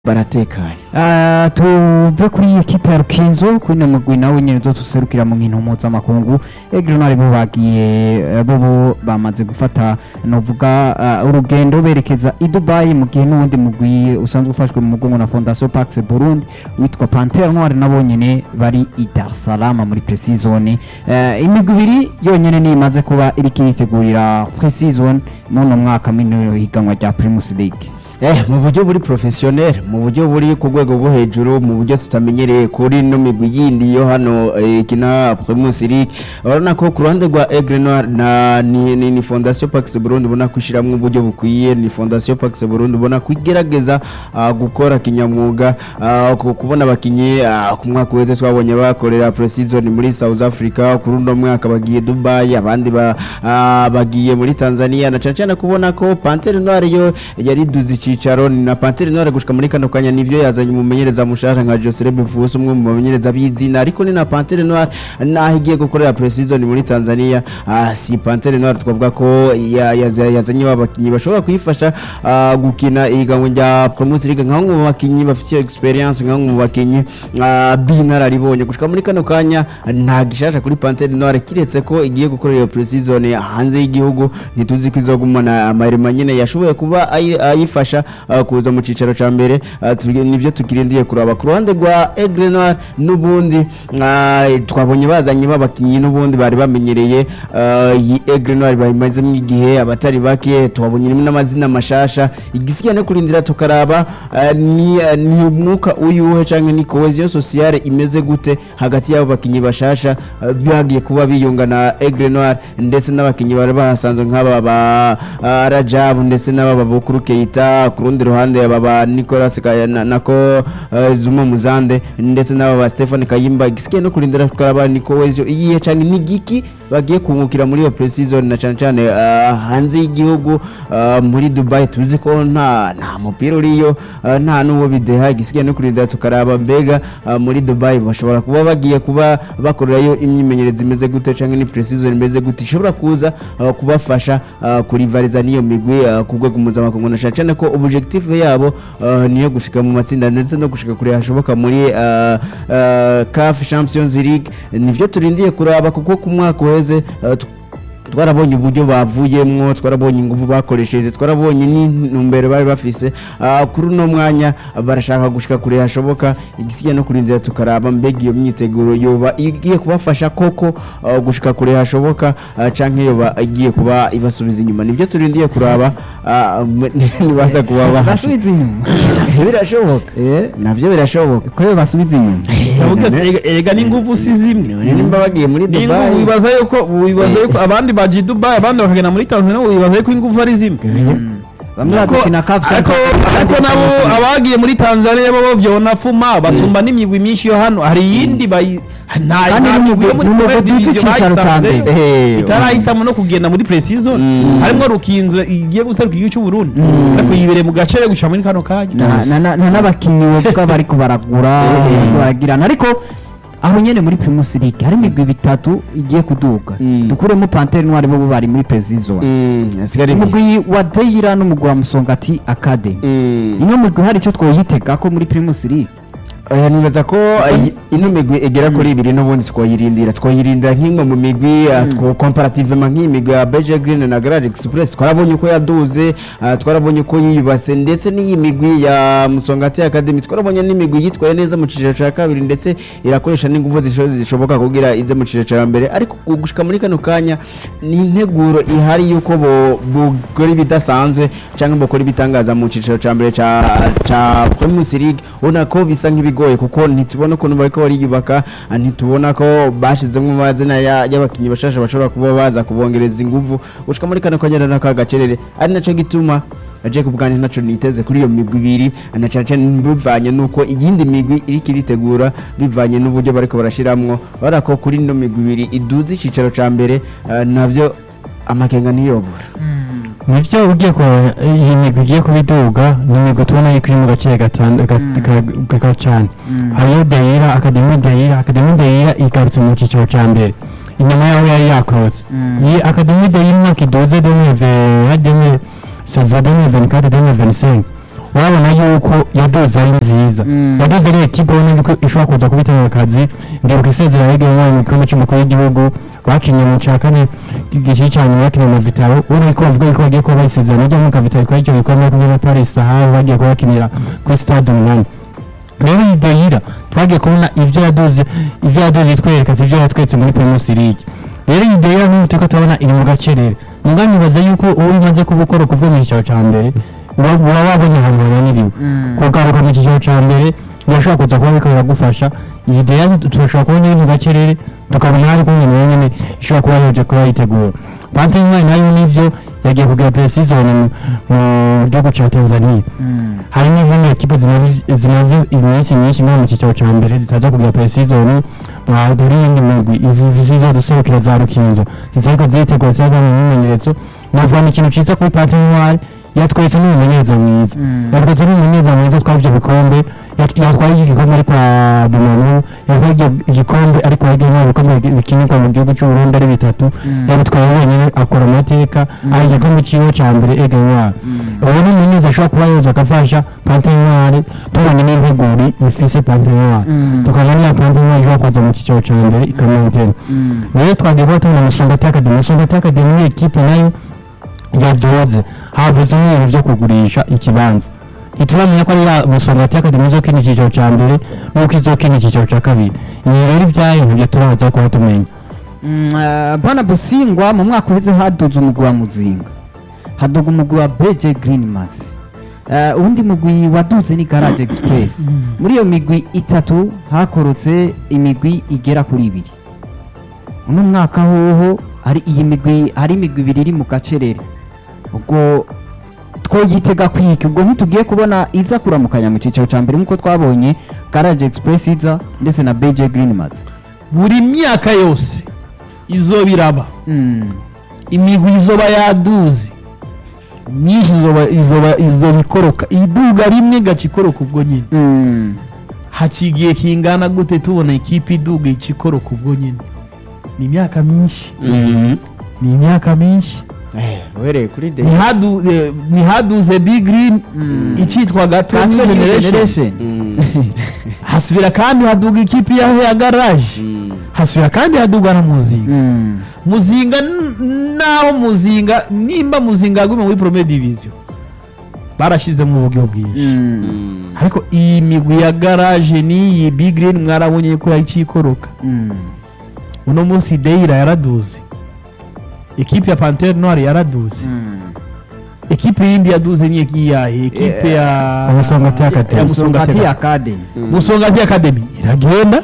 baratekanye Ah, tuve kuri ekipe ya rukinzo kuri na mugwi nawe nyene uzotuserukira mu nkino mpuzamakungu egrenari bo bagiye eh, bo bo bamaze gufata novuga ah, urugendo berekeza i dubayi mu gihe n'uwundi mugwi usanzwe ufashwe mu mugongo na fondation pax burundi witwa pantere noire nabo nyene bari i dar es salaam muri pre-season Eh, imigwi ibiri yonyene niyo imaze kuba iriko iritegurira pre-season muno mwaka mino higanwa rya primus league eh mu buryo buri professionnel mu buryo buri ku rwego rwo hejuru mu buryo tutamenyereye kuri no migwi yindi yo hano eh, kina Primus League urabona ko ku ruhande rwa Aigle Noir na ni, ni, ni Fondation Pax Burundi ubona kwishiramwe uburyo bukwiye ni Fondation Pax Burundi ubona kwigerageza uh, gukora kinyamwuga uh, ku- kubona abakinyi uh, ku mwaka weze twabonye bakorera pre-season muri South Africa kuri uno mwaka bagiye Dubai abandi ba, uh, bagiye muri Tanzania na cyane cyane kubona ko Panthère Noire yo yari duzi icicaro ni na Panthère Noire gushika muri kano kanya nivyo yazanye umumenyereza mushasha nka Joseph Bivuso umwe mu bamenyereza b'izina ariko ni na Panthère Noire naho igiye gukorera pre-season muri Tanzania ah, si Panthère Noire twavuga ko ya- yaza- yazanye abakinyi bashobora kuyifasha ah, gukina ihiganwa rya Primus League nka bamwe mu bakinyi bafite experience nka bamwe mu bakinyi ah, b'inararibonye gushika muri kano kanya nta gishasha kuri Panthère Noire kiretse ko igiye gukorera iyo pre-season hanze y'igihugu ntituzi ko izogumana amarema nyene yashoboye kuba ayi- ayifasha ah, kuza mu cicaro ca mbere ah, turi- nivyo tukirindiye kuraba ku ruhande rwa Aigle Noir n'ubundi ah, twabonye bazanye babakinyi n'ubundi bari bamenyereye ah, iyi Aigle Noir bayimazemo igihe abatari bake twabonye rimwe n'amazina mashasha igisigaye no kurindira tukaraba ah, ni ah, ni umwuka uyuhe canke ni cohesion sociale imeze gute hagati y'abo bakinyi bashasha ah, bagiye kuba biyunga na Aigle Noir ndetse n'abakinyi bari bahasanzwe nk'aba ba ah, Rajab ndetse n'aba Bukuru Keita ku rundi ruhande aba ba Nicolas Kaya- na- nako ah, Zuma Muzande ndetse n'aba ba Stefan Kayimba igisigaye no kurindira tukaraba ni cohesion iyihe canke ni giki bagiye kungukira muri iyo pre-season na cyane cyane ah, hanze y'igihugu ah, muri Dubai tuzi ko nta nta mupira uriyo ah, nta n'uwo bideha igisigaye no kurindira tukaraba mbega ah, muri Dubai bashobora kuba bagiye kuba bakorerayo imyimenyerezo imeze gute canke ni pre-season imeze gute ishobora kuza ah, kubafasha ah, kurivariza n'iyo migwi ah, ku rwego mpuzamakungu na cyane cyane ko objectif yabo ah, niyo gushika mu matsinda ndetse no gushika kure hashoboka muri ah, ah, CAF Champions League nivyo turindiye kuraba kuko ku mwaka uheze ah, tu- twarabonye uburyo bavuyemwo twarabonye ingufu bakoresheje twarabonye n'intumbero bari bafise Ah, kuri uno mwanya barashaka gushika kure hashoboka igisigaye no kurindira tukaraba mbega iyo myiteguro yoba igiye kubafasha koko ah, gushika kure hashoboka ah, canke yoba igiye kuba ibasubiza inyuma nibyo turindiye kuraba ah, m- nibaza kuba bahasha basubiza inyuma birashoboka eh navyo birashoboka ko basubiza inyuma Ndavuga se, erega- erega n'ingufu si zimwe nimba bagiye muri N'ingufu Dubai wibaza yuko wibaza yuko abandi bagiye Dubai abandi bakagenda muri Tanzania wibaza yuko ingufu ari zimwe bamwe Ariko- bazikina kafu ariko ariko nabo abagiye muri Tanzania bo vyona fuma basumba n'imigwi myinshi yo hano hari iyindi bayi nta Kandi nta migwi yo muri n'umugwi- Premier n'umugwi Division w'icicaro ca bayisanzeyo. mbere. Eh, itarahitamo no kugenda muri pre-season Mm. harimwo rukinzo igiye guseruka igihugu cy'u Burundi ariko yibereye mu gace guca muri kano kanya Na- na- na- na n'abakinnyi bavuga bariko baragura bariko baragirana ariko aho nyene muri primus league hari imigwi bitatu igiye kuduga Mm. dukuremo pantere noire bo bari muri pre-season Mm, hasigara imigwi. umugwi wa deira n'umugwi wa musongati academy Mm. ino migwi hari ico twoyitega ko muri primus league Oya nibaza ko iyi- ino migwi igera kuri ibiri n'ubundi twoyirindira twoyirindira nk'imwe mu migwi uh, two comparativement nk'iyi migwi ya Beje Green na Garage Express twarabonye ko yaduze uh, twarabonye ko yiyubatse ndetse n'iyi migwi ya Musongati Academy twarabonye n'imigwi yitwaye neza mu ciciro ca kabiri ndetse irakoresha n'ingufu zisho- zishoboka kugira ize mu ciciro ca mbere ariko ku- gushika muri kano kanya ni integuro ihari yuko bo bukora ibidasanzwe canke bukora ibitangaza mu ciciro ca mbere ca ca Premier League ubona ko bisa nk'ibigoye kuko ntitubona ukuntu bariko bariyubaka ah, ntitubona ko bashizemo amazina ya- y'abakinyi bashasha bashobora kuba baza kubongereza inguvu gushika muri kano kanya n'aka gacerere ari naco gituma aje kubwanjye naco niteze kuri iyo migwi ibiri na cane cane bivanye nuko iyindi migwi iriko iritegura bivanye n'uburyo bariko barashiramwo bara ko kuri ino migwi ibiri iduze icicaro ca mbere ah, navyo amakenga niyobora nibyo ugiye ku iyi migwi igiye kubiduga ni imigwi tubona yuko iri mu gace gatanu gato cyane hariyo deyira akademi deyira akademi deyira igarutse mu cyiciro cya mbere inyuma yaho yari yakorotse iyi akademi deyira imyaka iduze demi ve demi saza demi veni kate demi veni senke urabona yuko yadoze ari nziza Mm. yadoze ari ekipe ubona yuko ishobora kuza kubitanga akazi ndibuka isezera yegeye mu gikombe cy'umukuru w'igihugu bakinye mu cya kane igice cya nyuma bakinye na vitaro ubona yuko bavuga yuko bagiye kuba bayisezerano ryo muri vitaro twari icyo gikombe kumwe na paris sahara bagiye kuba bakinira kuri stade umunani rero iyi deyira twagiye kubona ibyo yadoze ibyo yadoze twereka si ibyo yatweretse muri primus league rero iyi deyira nk'ubu turiko turabona iri mu gacerere muga nibaza yuko uwo imaze kuba ukora kuva mu cyicaro cya mbere uba uba wabonye ahantu hananiriwe Mm. kugaruka mu cyiciro cya mbere birashobora kuza kuba biriko biragufasha iyi deyira turashobora kubona iri mu gacerere tukabona hari kumwe nayo nyene ishobora kuba yaje kuba yitegura pantene nayo nivyo yagiye kugira precision mu mu gihugu ca tanzania Mm. hari n'izindi ekipe zimaze- zimaze iminsi myinshi nko mu cyiciro cya mbere zitaza kugira presizoni dore iyindi migwi izi zizo duserukira za rukinzo zizariko zitegura zizaga mu myimenyerezo navuga ni ikintu ciza kuri patinoire yatweretse n'umumenyereza mwiza Mm. yatweretse n'umumenyereza mwiza twari ibyo bikombe yat- yatwaye iki gikombe ariko bimanu yatwaye ibyo igikombe ariko yagiye mu bikombe bikinirwa mu gihugu cy'u Burundi ari bitatu Mm. yabitwaye wenyine akora amateka ari igikombe ciwe ca mbere egenwari Mm. ubu ni umunyezamu ashobora kuba yoza agafasha pantenwari tubonye n'integuri ifise pantenwari Mm. tukabona niya pantenwari ishobora kuza mu cyiciro cya mbere ikamantena Mm. rero twagiye kuba tubona musongati akademi musongati akademi ni ekipe nayo yadoze habuze n'ibintu byo kugurisha ikibanza ntituramenya ko ari ya musongati akademi izokina icyiciro cya mbere n'uko izokina icyiciro cya kabiri iyi rero ibyayo ntibyo turaza kuba tumenya Mm, eh, bana busingwa mu mwaka uheze haduze umugwi wa muzinga haduga umugwi wa beje green mass Eh, uwundi mugwi waduze ni garage express muri iyo migwi itatu hakorotse imigwi igera kuri ibiri uno mwaka hoho hari iyi migwi hari imigwi ibiri iri mu gacerere ubwo twoyitega kwiki ubwo ntitugiye kubona iza kuramukanya mu cyiciro cya mbere nk'uko twabonye garage express iza ndetse na beje green mass buri myaka yose izoba iraba Mm. imigwi izoba yaduze myinshi izoba izoba izoba ikoroka iduga rimwe gaca ikoroka ubwo nyine Mm. hacigiye kingana gute tubona ikipe iduga ica ikoroka ubwo nyine ni imyaka myinshi ni imyaka myinshi uhereye kuri de Ntihadu- eh, ntihaduze big green Mm. icitwa gato Katwe New New Generation. Generation. hasubira kandi haduga ikipe ya ya garage hasubira kandi haduga na muzinga Mm. muzinga n- naho muzinga nimba muzinga yagume muri premier division barashize mu buryo bwinshi Mm. ariko iyi migwi ya garage n'iyi big green mwarabonye ko yayicikoroka Mm. uno munsi deira yaraduze ekipe ya pantere noire yaraduze Mm. ekipe yindi yaduze ni iyahe ekipe ya Musongati Academy. ya Musongati Musongati Academy. Musongati Academy iragenda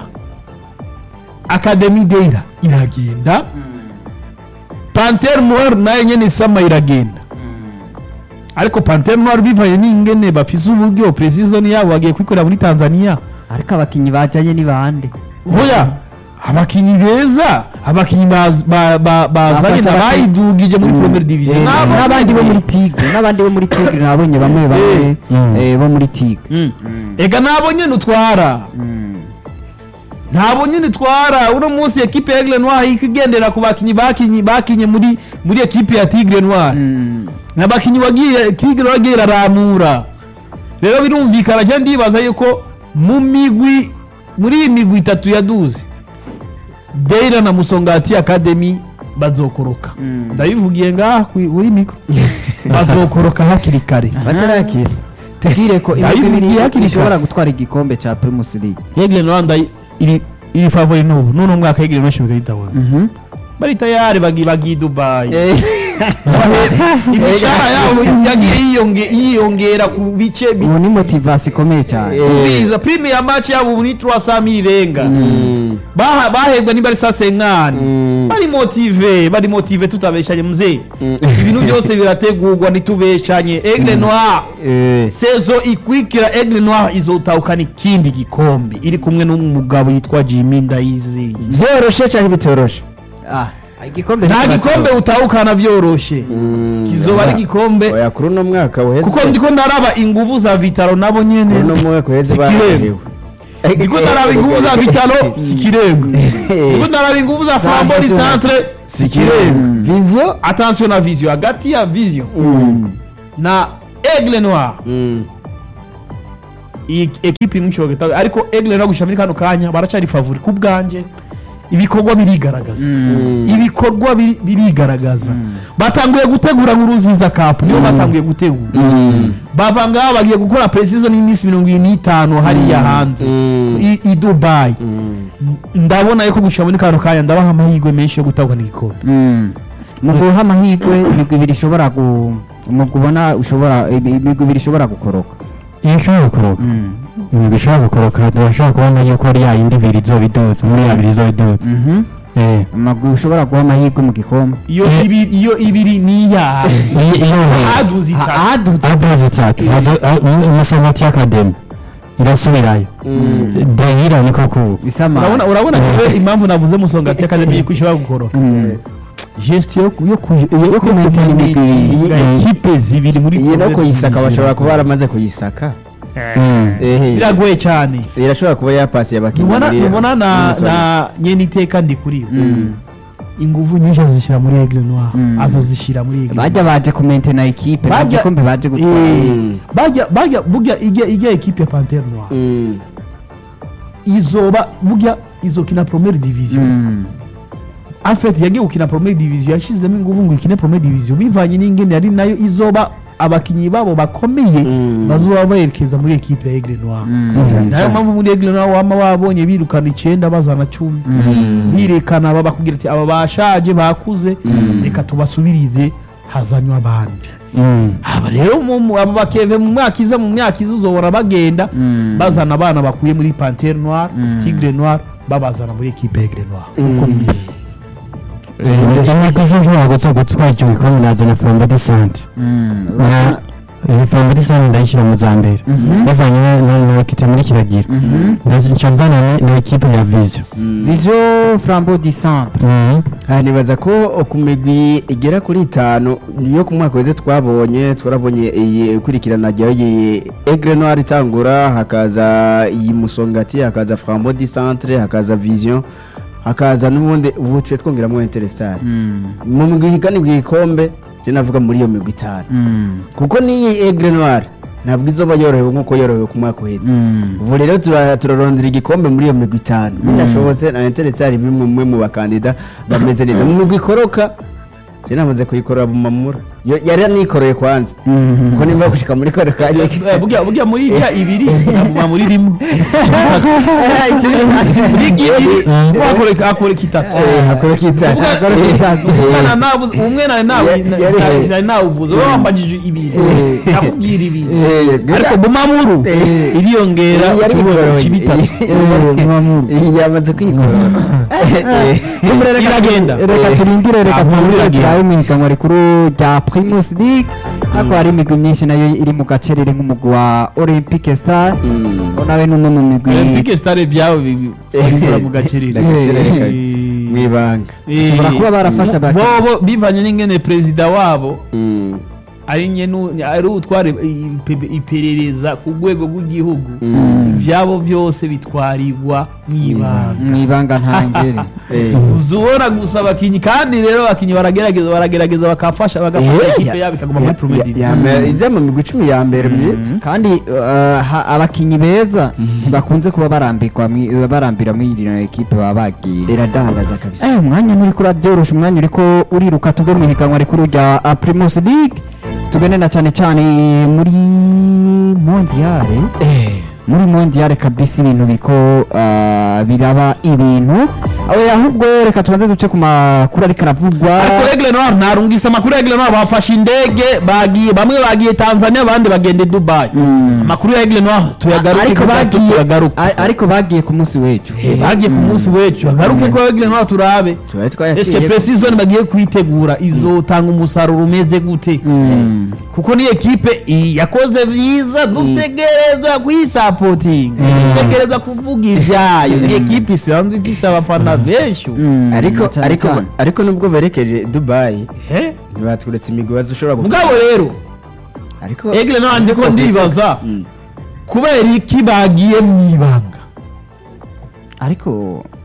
Academy Deira iragenda Panthère Noire nayo nyene isama iragenda ariko Panthère Noire bivanye n'ingene bafise uburyo precision yabo bagiye kwikorera muri Tanzania ariko abakinyi bajanye ni bande hoya abakinyi beza abakinyi baz- ba- ba- bazanye Bafasha abakinyi. bayidugije muri Premier Division Eh, N'abo n'abandi bo nyene. muri tigre n'abandi bo muri tigre nabonye bamwe bamwe Mm. eh, bo muri tigre Mm. Mm. ega nabo nyene utwara Mm. ntabwo nyine itwara uno munsi ekipe ya Aigle Noir ikigendera ku bakinyi bakinyi bakinye muri muri ekipe ya Tigre Noir Mm. n'abakinyi wagiye Tigre wagiye iraramura rero birumvikana cyane ndibaza yuko mu migwi muri iyi migwi itatu yaduze Deira na Musongati Academy bazokoroka Mm. ndabivugiye ngaha kuri kuri mikro bazokoroka hakiri kare batarakira tubwire ko Ndayivugiye imigwi ibiri hakiri ishobora kare. gutwara igikombe ca primus league Aigle Noir ndayi- iri iri favori n'ubu n'uno mwaka Aigle Noir ishobora kuyitabona Mhm. bari tayari bagi bagi Dubai Eh, imishahara yabo yagiye yiyonge- yiyongera ku bice bi- ubu ni motivasi ikomeye cyane biza prime ya match yabo ubu ni 300 mil irenga Baha- bahembwa niba ari sasenkani bari motive bari motive tutabeshanye mzee ibintu byose birategurwa ntitubeshanye Aigle Noir sezo ikwikira Aigle Noir izotahukana ikindi gikombe iri kumwe n'umugabo yitwa Jimmy Ndayizeye byoroshe cyangwa bitoroshe Ah, igikombe nta ntikiratora. gikombe utahukana byoroshe kizoba ari igikombe oya kuri uno mwaka uheze kuko ndiko ndaraba inguvu za vitaro nabo kuri nyene uno mwaka uheze Sikirenga. baraherewe ndiko ndaraba inguvu za vitaro sikirenga ndiko ndaraba inguvu za flambori centre sikirenga vision attention na vision hagati ya vision Mm. na aigle noir Mm. iyi ekipe imwe ishobora guhita ariko egle no gushira muri kano kanya baracari favori ku bwanje ibikorwa birigaragaza ibikorwa biri- birigaragaza batanguye gutegura nk'uruziza cup niyo batanguye gutegura bava ngaho bagiye gukora precision y'iminsi mirongo ine n'itanu hariya hanze i, i dubai ndabona yuko gushira muri kano kanya ndabaha amahirwe menshi yo gutahukana igikombe Mm. mu guha amahirwe imigwi ibiri ishobora gu mu kubona ushobora ibi- imigwi ibiri ishobora gukoroka iyo ushobora gukoroka Mm. imigwi ishobora gukoroka turashobora kubona yuko ari ya yindi ibiri izoba iduza muri ya biri izoba iduza Mhm. Eh. amagwi ushobora guha amahirwe mu gikombe iyo ibiri iyo ibiri niya iyo iyo haduze Ha- itatu ahadutse aduze itatu umusomati y'akademi irasubirayo dehira niko kuba isama urabona urabona rero impamvu navuze musongati akademi yuko ishobora gukoroka geste yo yo ku- yo ku maintain imigwi ibiri. ekipe zibiri muri iyi no Conference kuyisaka zibiri. bashobora kuba baramaze kuyisaka Mm. ehe biragoye cyane irashobora kuba yapasiye abakinnyi nubona muri- nubona na muri Musonga. na nyene iteka ndi kuri yo Mm. ingufu nyinshi azishyira muri Aigle Noir Mm. azozishyira muri Aigle bajya baje kumentena ikipe nta Bajya- gikombe baje gutwara Eh, Mm. bajya bajya burya ijya ijya ekipe ya Panthère Noire Mm. izoba burya izokina première division Mm. en fait yagiye gukina première division yashizemo ingufu ngo ikine première division bivanye n'ingene yari nayo izoba abakinyi babo bakomeye Mm. bazoba berekeza muri ekipe ya Aigle Noir Mm. nayo mpamvu muri Aigle Noir wama wabonye birukana icenda bazana cumi Mm. birekana aba bakubwira ati aba bashaje bakuze reka tubasubirize hazanywe abandi Mm. aba rero mu- mu- aba bakeve mu mwaka iza mu myaka iza uzobora bagenda Mm. bazana abana bakuye muri pantere noire Mm. tigre noire babazana muri ekipe egre noire uko bimeze imigwi zishobora guza gutwara icyo gikombe nazana flambo de sante Mm. flambo de sante ndayishyira mu za mbere Mhm. bavanye na- na na kite muri kiragira Mhm. ndashya mvana ni- ni ekipe ya viziyo vision flambeau du centre Mhm. aha nibaza ko ku migwi igera kuri itanu niyo ku mwaka weze twabonye twarabonye iyi ikurikirana ryayo iyi egre noir itangura hakaza iyi musongati hakaza frambo di centre hakaza vision hakaza n'ubundi ubu tuce twongeramo interesare Mm. mu migwi higanirwa igikombe je navuga muri iyo migwi itanu Mm. kuko n'iyi egre noir ntabwo izoba yorohewe nk'uko yorohewe ku mwaka uheze Mm. ubu rero tura- turarondera igikombe muri iyo migwi itanu binashobotse na interesari bimwe mwe mu bakandida bameze neza mu migwi ikoroka je namaze kuyikorera mu mamura Yo- yari anikoreye kwanza Mhm. kuko nimba gushika muri kare kanya Eh, burya burya muri iriya ibiri naguma muri rimwe muri ibiri wakoreka akoreka itatu hakoreka itanu Uvuga- hakoreka itanu umwana nabuze umwe nari nawe Yari- yari- nari nawuvuze wowe wambajije ibiri Eh. nakubwira ibiri Eh, ariko bumamuru Eh. iriyongera yari utubuye ci bitatu iyi yamaze kwikorera iragenda reka turindire reka Ah, turindire iragenda. turabe mu higanwa rikuru rya primus league ariko hari imigwi myinshi nayo iri mu gacerere nk'umugwi wa olympic star nawe ni umwe mu migwi olympique stade byabo bikora mu gacerere Gacerere, Eh. mu ibanga Bashobora kuba barafashe abakinnyi. bobo bivanye n'ingene perezida wabo ari nyene ari utwara ipe- iperereza ku rwego rw'igihugu ivyabo byose bitwarirwa mw'ibanga mu ibanga ntangere uzubona gusa abakinyi kandi rero abakinyi baragerageza baragerageza bakafasha bagafasha ikipe yabo ikaguma muri premier division ijya mu migwi icumi ya mbere myiza kandi uh, ha- abakinnyi beza ntibakunze kuba barambirwa mwi- barambira muri iyi ekipe baba bagiye iradandaza kabisa Eh, umwanya nuriko urabyorosha umwanya uriko uriruka tuve mu higanwa rikuru rya uh, primus league tugende na cyane cyane muri mondiale muri mondiale kabisa ibintu biriko uh, biraba ibintu aho ahubwo reka tubanze duce ku makuru ariko aravugwa ariko regle noir narungise amakuru ya regle noir bafashe indege bagiye bamwe bagiye tanzania abandi bagenda i dubai amakuru ya regle noir tuyagaruke ariko gatatu bagiye tuyagaruke a- ariko bagiye ku munsi w'ejo Eh, bagiye ku munsi w'ejo agaruke ko regle noir turabe tubaye eske twayaciye precision bagiye kuyitegura izotanga umusaruro umeze gute Mm. kuko ni ekipe i- yakoze byiza dutegereza kuyisapotinga dutegereza kuvuga ibyayo ni ekipe isanzwe ifise abafana benshi ubu. Mm, ariko cyane ariko cyane. ariko nubwo berekeje dubayi Eh? ntibatweretse imigwazi ushobora mugabo rero ariko egle noir ndiko ndibaza Mm. kubera iki bagiye mu ibanga ariko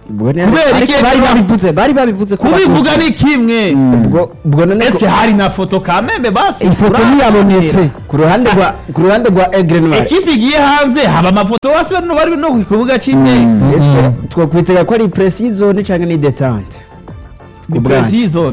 ubwo ni- kubera ariko iki bari babivuze bari babivuze ko kubivuga ni kimwe ubwo ubwo none eske hari na foto kamembe basi ifoto Ura- ntiyabonetse ku ruhande rwa ku ruhande rwa Aigle Noir ekipe igiye hanze haba amafoto basi bano bari no ku kibuga cy'indege ese twakwitega ko ari pre-season cyangwa ni detente ni bwanyu. pre-season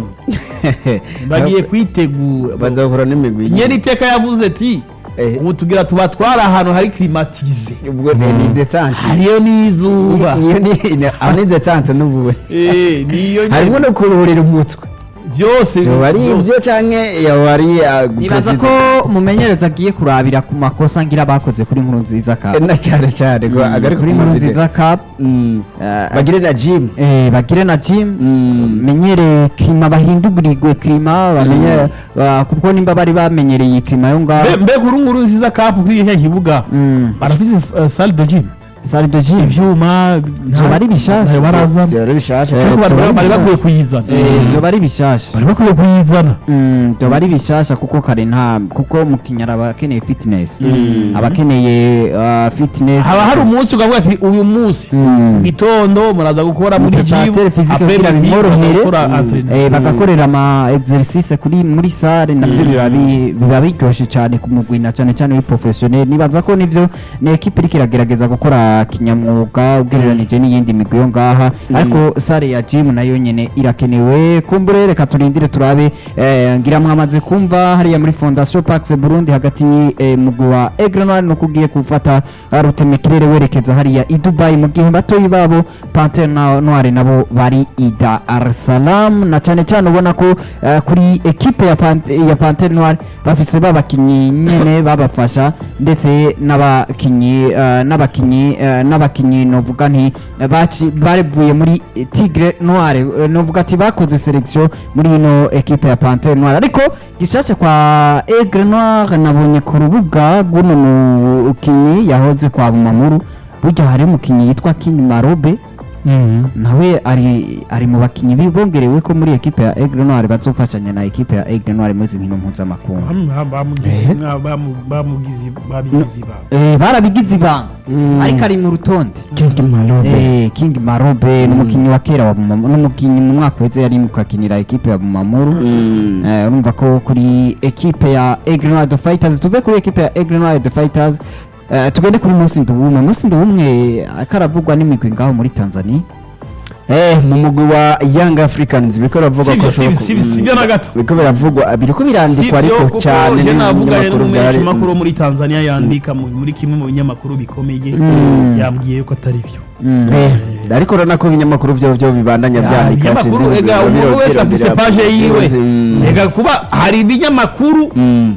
bagiye kwitegura bazahura n'imigwi nyeri iteka yavuze ati Eh. ubu tugira tubatwara ahantu hari climatize ubwo ni ni detente hariyo n'izuba iyo ni ni- aho ni detente n'ubu Eh, niyo nyene. harimo no kuruhurira umutwe byose yoba ari byose. ibyo canke yoba ari uh, nibaza ko pre-season. umumenyereza agiye kurabira ku makosa ngira bakoze kuri nkuru nziza cup na cyane cyane ngo agari kuri nkuru nziza cup Mm. eh, bagire na gym eh, bagire na gym Mm. menyere klima bahindugurirwe klima bamenye ba- kuko nimba bari bamenyereye iyi klima yo ngaho Mbe- mbega uru nguru nziza kapu kuri iki kibuga Mm. barafise uh, salle de gym salle de gym ivyuma Vyoba ari bishasha. ntayo barazana byari bishasha Ariko bari- vyoba ari bari bakwiye bishasha. kuyizana Eh, vyoba ari bishasha bari bakwiye kuyizana Mm, vyoba ari bishasha kuko kare nta kuko umukinnyi araba akeneye fitness Mm. aba akeneye uh, fitness haba hari umunsi ukavuga ati uyu munsi Mm. mu gitondo muraza gukora muri gym preparateur physique après kugira midi bimworohere bagakora Mm. entraînement. Eh, bagakorera ama exercice kuri muri sale nabyo biba bi- biba biryoshye cyane ku mugwi na cyane cyane w'iprofessionnel nibaza ko nivyo ni ekipe iriko iragerageza gukora kinyamwuga ugereranije n'iyindi migwi yo ngaha ariko sale ya gym nayo nyene irakenewe kumbure reka turindire turabe eh, ngira mwamaze kumva hariya muri fondation pax burundi hagati eh, mugwi wa aigle noir no kugiye gufata ah, rutemekirere werekeza hariya i dubai mu gihe batoyi babo pantere na- noire nabo bari i dar es salaam na cyane cyane ubona ko eh, kuri ekipe ya Pante- ya pantere noire bafise babakinyi nyene babafasha ndetse n'abakinyi eh, n'abakinyi eh, n'abakinyi novuga nti eh, baci- bavuye muri eh, tigre noire eh, novuga ati bakoze selection muri ino ekipe ya pantere noire ariko gishasha kwa aigle noire nabonye ku rubuga rw'uno mukinyi yahoze kwa bumamuru burya hari umukinyi yitwa king marobe nawe ari ari mu bakinyi bibongerewe ko muri ekipe ya aigle noire bazofashanya na ekipe ya aigle noire muri izi nkino mpuzamakungu bamugize ba Eh, barabigize ibanga ariko ari mu rutonde King Marobe Eh, king marobe n'umukinyi wa kera wa Bumamuru n'umukinyi mu mwaka weze yari mukakinira ekipe ya bumamuru Mm. Eh, urumva ko kuri ekipe ya aigle noire the fighters tuve kuri ekipe ya aigle noire the fighters eh, tugende kuri munsi nduwumwe munsi nduwumwe akaravugwa n'imigwi ngaho muri tanzania Eh, mu mugwi wa Young Africans biriko biravugwa Sivyo, ko sivyo, ashobora ku- sivyo, mm, sivyo na gato. biriko biravugwa biriko birandikwa ariko cyane je navuganye n'ibinyamakuru byari- n'umumenyeshamakuru wo muri tanzania yandika mu- muri kimwe mu binyamakuru bikomeye Mm. yambwiye ko atari byo Mm. Eh, ariko urabona ko ibinyamakuru byo byo bibandanya Ya, byandika ibinyamakuru sinzi ega biro- umuntu biro- wese biro- afise biro- page yiwe Mm. ega kuba hari ibinyamakuru Mm.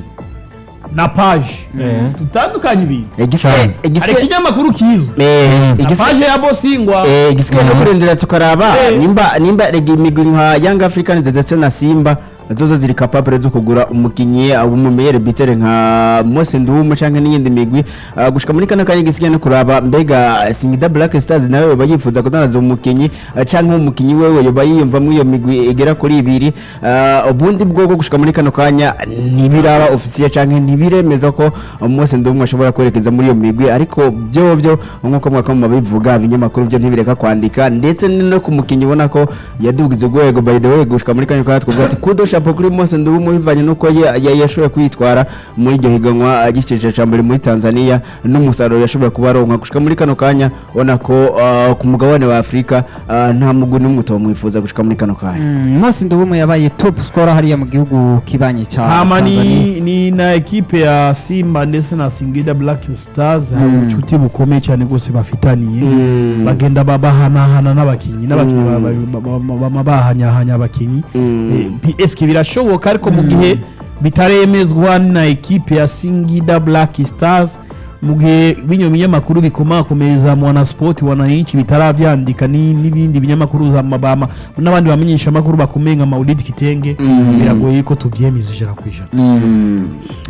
na page dutandukanye ibintu Igiswe- hari igiswe- ikinyamakuru kizwi eh, na igiswe- page ya bosingwa Eh, igisigaye no kurindira tukaraba Eh. nimba nimba rega imigwi nka Young Africans ndetse na Simba zozo ziri capable zo kugura umukinyi umumeyere bitere nka Mose Ndumu canke n'iyindi migwi Ah, gushika muri kana kanya igisigaye no kuraba mbega Singida Black Stars nawe yoba yifuza kudandaza umukinyi ah, canke umukinyi wewe yoba yiyumva muri iyo migwi igera kuri ibiri Ah, ubundi bwoko gushika muri kano kanya ntibiraba officiel canke ntibiremeza ko Mose Ndumu ashobora kwerekeza muri iyo migwi ariko byo byo nkuko mwaka mu bivuga ibinyamakuru byo ntibireka kwandika ndetse no ku mukinyi ubona ko yadugize urwego by the way gushika muri kanya kanya twavuga ati kudo chapeau kuri Mose Ndumu bivanye nuko ya- ya- yashoboye kwitwara muri iryo higanwa agiceje ca mbere muri Tanzania n'umusaruro yashoboye kuba aronka gushika muri kano kanya ubona ko ah, ku mugabane wa Afrika ah, nta mugwi n'umwe utomwifuza gushika muri kano kanya Mm, Mose Nduwumwe yabaye top scorer hariya mu gihugu kibanye ca hama Tanzania ni, ni na ekipe ya simba ndetse na singida black stars hari Mm. ubucuti bukomeye cyane rwose bafitaniye Mm. bagenda ba- bahanahana n'abakinnyi n'abakinnyi ba- ba- ba- ba- bama bahanyahanya abakinnyi Mm. Eh, pi- eske birashoboka ariko mu gihe bitaremezwa na ekipe ya singida black stars mu gihe bino binyamakuru bikomakomeza mwanasport wananchi bitaravyandika ni- n'ibindi binyamakuru za mabama n'abandi bamenyesha amakuru bakomeye nka maudit kitenge Mm. biragoye ko tuvyemeza ijana ku ijana Mm.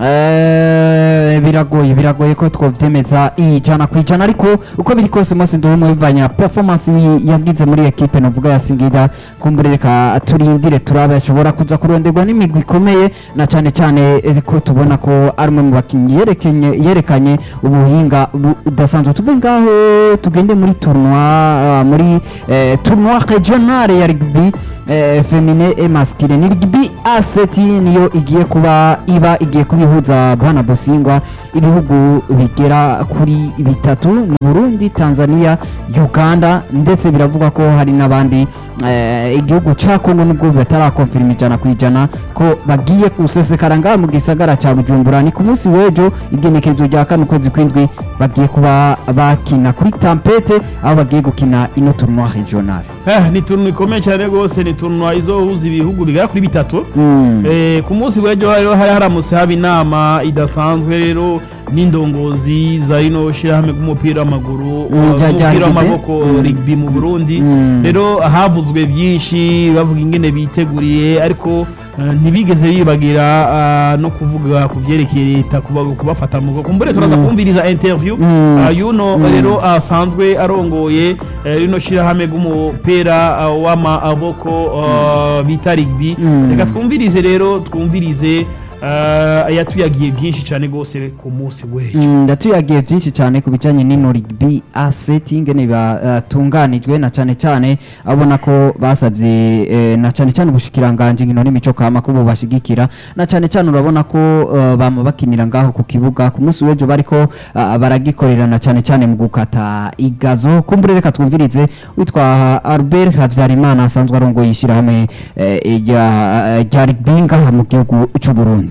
Eh, biragoye biragoye ko twovyemeza ijana ku ijana ariko uko biri kose Mose Nduwumwe bivanye na performance yi- yagize muri ekipe novuga ya Singida kumbure reka turindire turabe ashobora kuza kuronderwa n'imigwi ikomeye na cyane cyane eh, ko tubona ko ari umwe mu bakinnyi yerekenye yerekanye ubuhinga budasanzwe tuve ngaho tugende muri tournoi ah, muri eh, tournoi regionale ya rugby eh, femine et masculine ni rugby A7 niyo igiye kuba iba igiye kubihuza bwana Bosingwa ibihugu bigera kuri bitatu ni Burundi Tanzania Uganda ndetse biravuga ko hari n'abandi eh, igihugu ca Kongo nubwo batarakonfirma ijana ku ijana ko bagiye kusesekara ngaha mu gisagara ca Bujumbura ni ku munsi w'ejo igenekerezo rya kane ukwezi kw'indwi bagiye kuba bakina kuri Tampete aho bagiye gukina ino tournoi regionale Eh, ni turno ikomeye cyane rwose ni turno izohuza ibihugu bigera kuri bitatu Mm. Eh, ku munsi w'ejo rero hari haramutse haba inama idasanzwe rero n'indongozi za rino shyirahamwe ry'umupira w'amaguru Mm, rya- rya umupira rugby. w'amaboko Mm. rugby mu burundi Mm. rero havuzwe byinshi bavuga ingene biteguriye ariko eh, ntibigeze bibagira ah, no kuvuga ku byerekeye leta kuba- kubafata mu bwoko mbere turaza Mm. kumviriza interview Mm. ah, yuno Mm. rero asanzwe arongoye eh, rino shyirahamwe ry'umupira ah, w'amaboko ah, bita rugby Mm. reka twumvirize rero twumvirize ah, yatuyagiye byinshi cyane rwose ku munsi w'ejo Mm, ndatuyagiye byinshi cyane ku bijyanye n'ino rugby aseti ingene batunganijwe na cyane cyane abona ko basabye eh, na cyane cyane ubushikiranganje nkino n'imico kama ko bubashigikira na cyane cyane urabona ko eh, bama bakinira ngaho ku kibuga ku munsi w'ejo bariko ah, baragikorera na cyane cyane mu gukata igazo kumbure reka twumvirize witwa Albert Havyarimana asanzwe arongoye ishyirahamwe eh, rya rya rugby ngaha mu gihugu cy'u Burundi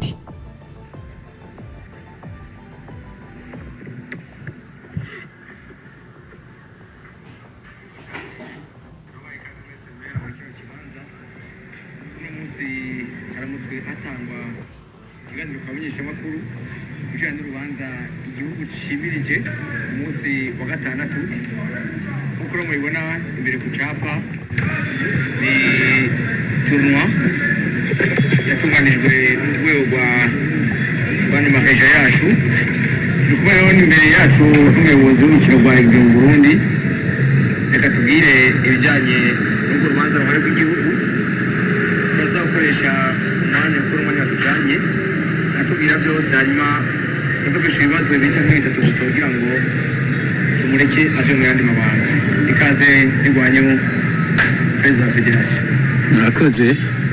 uno munsi haramutswe hatangwa ikiganiro ku bamenyeshamakuru ku bijyanye n'urubanza igihugu cimirije umunsi wa gatandatu nk'uko rero mubibona imbere ku capa ni turunwa yatunganijwe n'urwego rwa rwanda makaja yacu turi kumwe rero imbere yacu n'umuyobozi w'urukino rwa rugby mu burundi reka tubwire ibijyanye n'urwo rubanza ruhare rw'igihugu turaza gukoresha umwanya kuko umwanya watujyanye atubwira byose hanyuma tugakoresha ibibazo bibiri cyangwa bitatu gusa kugira ngo tumureke aje mu yandi mabanga ikaze rirwanyeho perezida wa federasiyo murakoze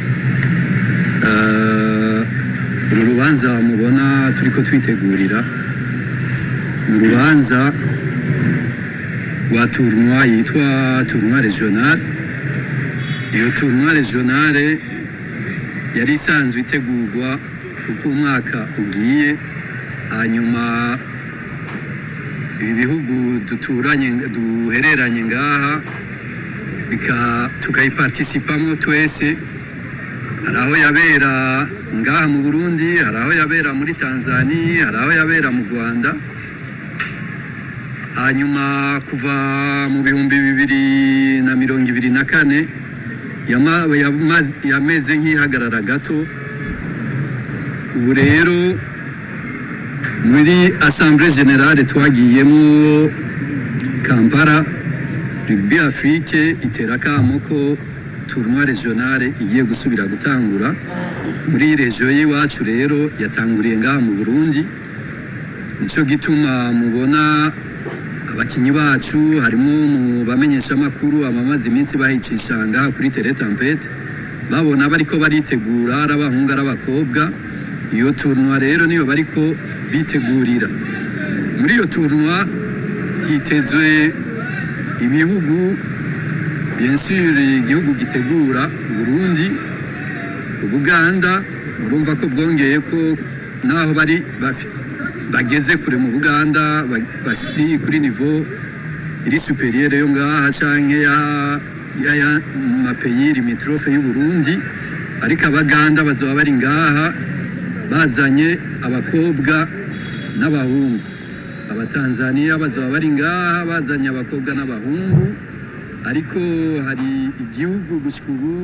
Eh, uru rubanza mubona turi ko twitegurira ni urubanza rwa turunwa yitwa turunwa regional iyo turunwa regionale yari isanzwe itegurwa uko umwaka ugiye hanyuma ibi bihugu duturanye duhereranye ngaha bika- tukayiparticipamo twese hari aho yabera ngaha mu burundi hari aho yabera muri tanzania hari aho yabera mu rwanda hanyuma kuva mu bihumbi bibiri na mirongo ibiri na kane yama- yamaze- yameze nk'ihagarara gato ubu rero muri assemblée générale twagiyemo kampala rugby afrique itera akamo ko tournoi regionale igiye gusubira gutangura muri regiyo y'iwacu rero yatanguriye ngaha mu burundi nicyo gituma mubona abakinnyi bacu harimo mu bamenyeshamakuru abamaze iminsi bahicisha ngaha kuri tele tampete babona bariko baritegura ari abahungu ari abakobwa iyo tournoi rero niyo bariko bitegurira muri iyo tournoi hitezwe ibihugu bien sûr igihugu gitegura Burundi Ubuganda urumva ko bwongeye ko naho bari bafi- bageze kure mu Buganda ba- bari kuri niveau iri superieur yo ngaha canke ya ya ya mapeyi limitrofe y'u Burundi ariko abaganda bazaba bari ngaha bazanye abakobwa n'abahungu abatanzaniya bazaba bari ngaha bazanye abakobwa n'abahungu ariko hari igihugu gushyika ubu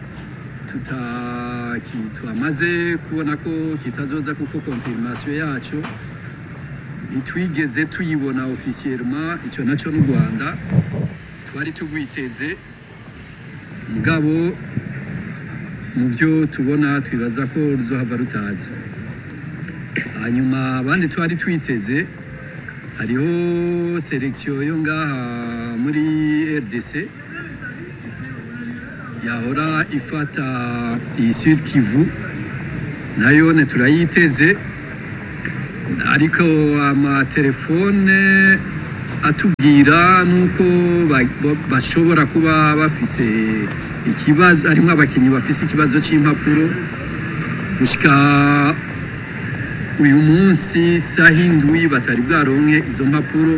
tutaki- twamaze kubona ko kitazoza kuko konfirmasiyo yacu ntitwigeze tuyibona ofisiyelema icyo nacyo n'u rwanda twari tugwiteze mugabo mu byo tubona twibaza ko ruzohava rutazi hanyuma abandi twari twiteze hariho selekisiyo yo ngaha muri rdc yahora ifata iyi sud kivu nayo ne turayiteze ariko amatelefone atubwira nuko ba- ba- bashobora kuba bafise ikibazo harimo abakinnyi bafise ikibazo cy'impapuro gushika uyu munsi saha indwi batari bwaronke izo mpapuro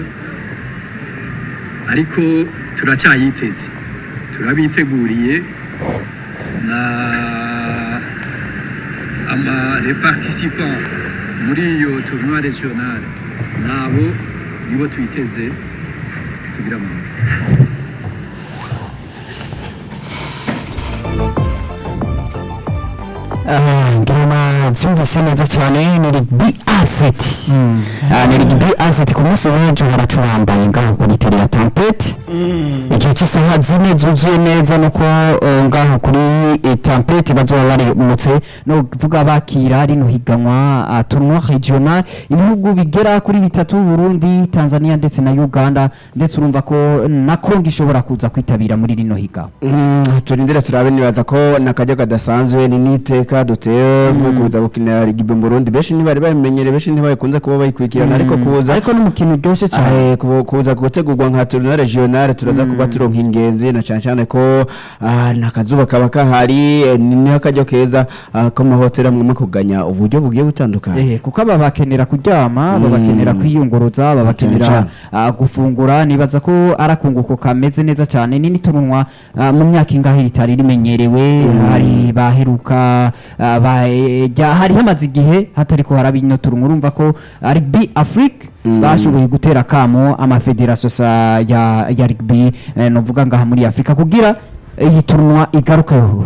ariko turacyayiteze turabiteguriye na ama reparticipant muri iyo tournoi regional nabo nibo twiteze tugira amahoro ngira byumvise neza cyane ni rigbi aseti ni rigbi aseti ku munsi w'ejo haracurambaye ngaho kuri tele ya tampeti igihe cy'isaha zine zuzuye neza nuko eh, ngaho kuri eh, tampeti bazoba barimutse no kuvuga bakira rino higanwa ah, tournoi regional ibihugu bigera kuri bitatu Burundi Tanzania ndetse na Uganda ndetse urumva ko na Kongo ishobora kuza kwitabira muri rino higanwa Mm, turindire turabe nibaza ko nakajya kadasanzwe ni n'iteka duteye nko kuza gukinira rigibe mu Burundi benshi ntibari babimenyere benshi ntibakunze kuba bayikurikirana ariko kuza ariko n'umukino uryoshye cyane Eh, kubu- kuza gutegurwa nka tournoi regionale turaza kuba turonka ingenzi na cyane cyane ko ah, nakazuba kaba kahari eh, ni niho akaryo keza ah, ko mahoteli amwe kuganya uburyo bugiye butandukanye Eh, kuko aba bakenera kuryama babakenera kwiyunguruza babakenera cyane. ah, gufungura nibaza ko ari akunguko kameze neza cyane ni n'itunwa ah, mu myaka ingahe ritari rimenyerewe hari baheruka ah, ba- eh, jya- hari hamaze igihe hatari ko haraba ino turunwa urumva ko ari bi afrique bashoboye gutera kamo amafederasiyo sa- ya ya rugby eh, novuga ngaha muri afurika kugira iyi turunwa igarukeho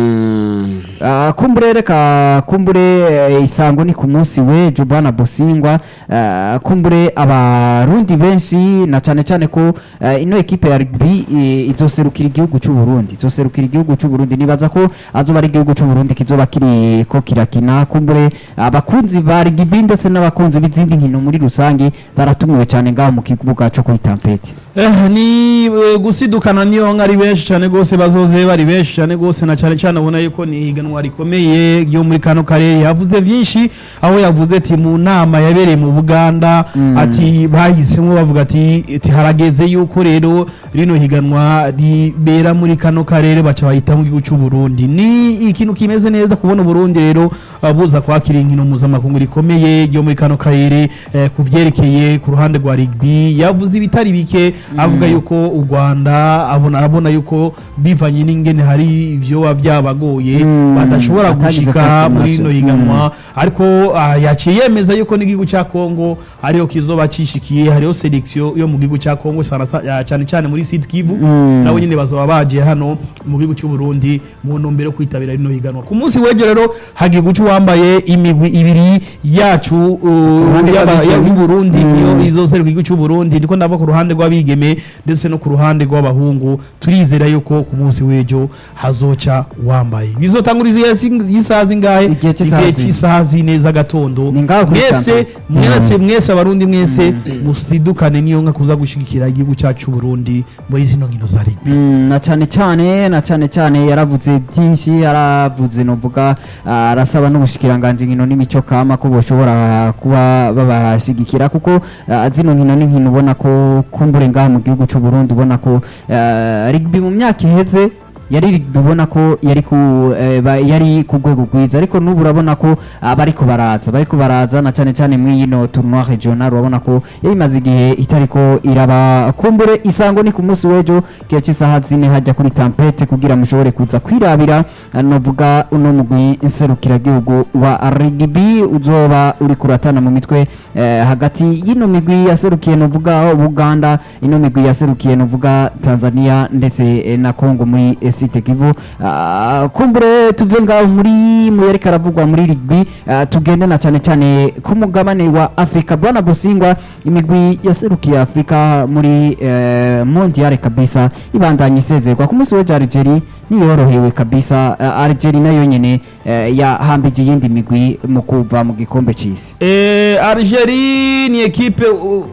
Mm. Ah, kumbure reka kumbure eh, isango ni ku munsi w'ejo bwana bosingwa ah, kumbure abarundi benshi na cyane cyane ko eh, ino ekipe ya rugby eh, izoserukira igihugu cy'u Burundi izoserukira igihugu cy'u Burundi nibaza ko azoba ari igihugu cy'u Burundi kizoba kiri ko kirakina kumbure abakunzi ba rugby ndetse n'abakunzi b'izindi nkino muri rusange baratumiwe cyane ngaho mu kibuga cyo kuri tampeti Eh, ni eh, gusidukana niyo nka ari benshi cyane rwose bazoze bari benshi cyane rwose na cyane cyane ubona yuko ni ihiganwa rikomeye ryo muri kano karere yavuze byinshi aho yavuze ati mu nama yabereye mu Buganda ati bahisemo bavuga ati ati harageze yuko rero rino higanwa ribera muri kano karere baca bahita mu gihugu cy'u Burundi ni ikintu kimeze neza kubona Burundi rero uh, buza kwakira inkino mpuzamakungu rikomeye ryo muri kano karere eh, ku vyerekeye ku ruhande rwa rugby yavuze ibitari bike avuga yuko u Rwanda abona arabona yuko bivanye n'ingene hari ivyo byabagoye Mm, badashobora batagize gushika muri confirmation. rino higanwa ariko ah, yaciye yemeza yuko n'igihugu cya Kongo ariyo kizoba cishikiye hariho selection yo mu gihugu cya Kongo sana sa- ya- cyane cyane muri Sud Kivu Mm. nabo nyine bazoba baje hano mu gihugu cy'u Burundi mu ntumbero yo kwitabira rino higanwa ku munsi w'ejo rero hagiye guca uwambaye imigwi ibiri yacu uh, ruhande y'aba- rw'abigeme. y'u Burundi Mm. niyo izoserwa igihugu cy'u Burundi ndiko ndava ku ruhande rw'abigeme ndetse no ku ruhande rw'abahungu turizera yuko ku munsi w'ejo hazoca wambaye bizotanguriza y'isaha zingahe Igihe cy'isaha Igihe zine. cy'isaha zine z'agatondo Ni ngaho kuri mwese Kampala. mwese mwese abarundi mwese musidukane niyo nka kuza gushigikira igihugu cyacu cy'u Burundi muri zino nkino za rugby Mm, na cyane cyane na cyane cyane yaravuze byinshi yaravuze novuga ah, arasaba n'ubushikiranganje nkino n'imico kama ko boshobora kuba babashigikira kuko ah, zino nkino ni nkino ubona ko kumbure ngaha mu gihugu cy'u Burundi ubona ko ah, rugby mu myaka iheze yari rugby ubona ko yari ku eh, ba- yari ku rwego rwiza ariko n'ubu urabona ko ah, bariko baraza bariko baraza na cyane cyane muri yino tournoi regional urabona ko yari imaze igihe itariko iraba kumbure isango ni ku munsi w'ejo kiyo cy'isaha zine hajya kuri tampete kugira mushobore kuza kwirabira ah, novuga uno mugwi nserukiragihugu wa rugby uzoba uri kuratana mu mitwe eh, hagati y'ino migwi yaserukiye novuga Uganda ino migwi yaserukiye novuga Tanzania ndetse eh, na Congo muri eh, site Kivu Ah, kumbure tuve ngaho muri mu yari karavugwa muri rugby ah, tugende na cyane cyane ku mugabane wa Afrika bwana Bosingwa imigwi yaserukiye Afrika muri eh, mondial kabisa ibandanye isezerwa ku munsi w'ejo Algeria niyorohewe kabisa uh, Algeria nayo nyene eh, yahambije iyindi migwi mu kuva mu gikombe c'isi Eh, Algerie ni ekipe u- u-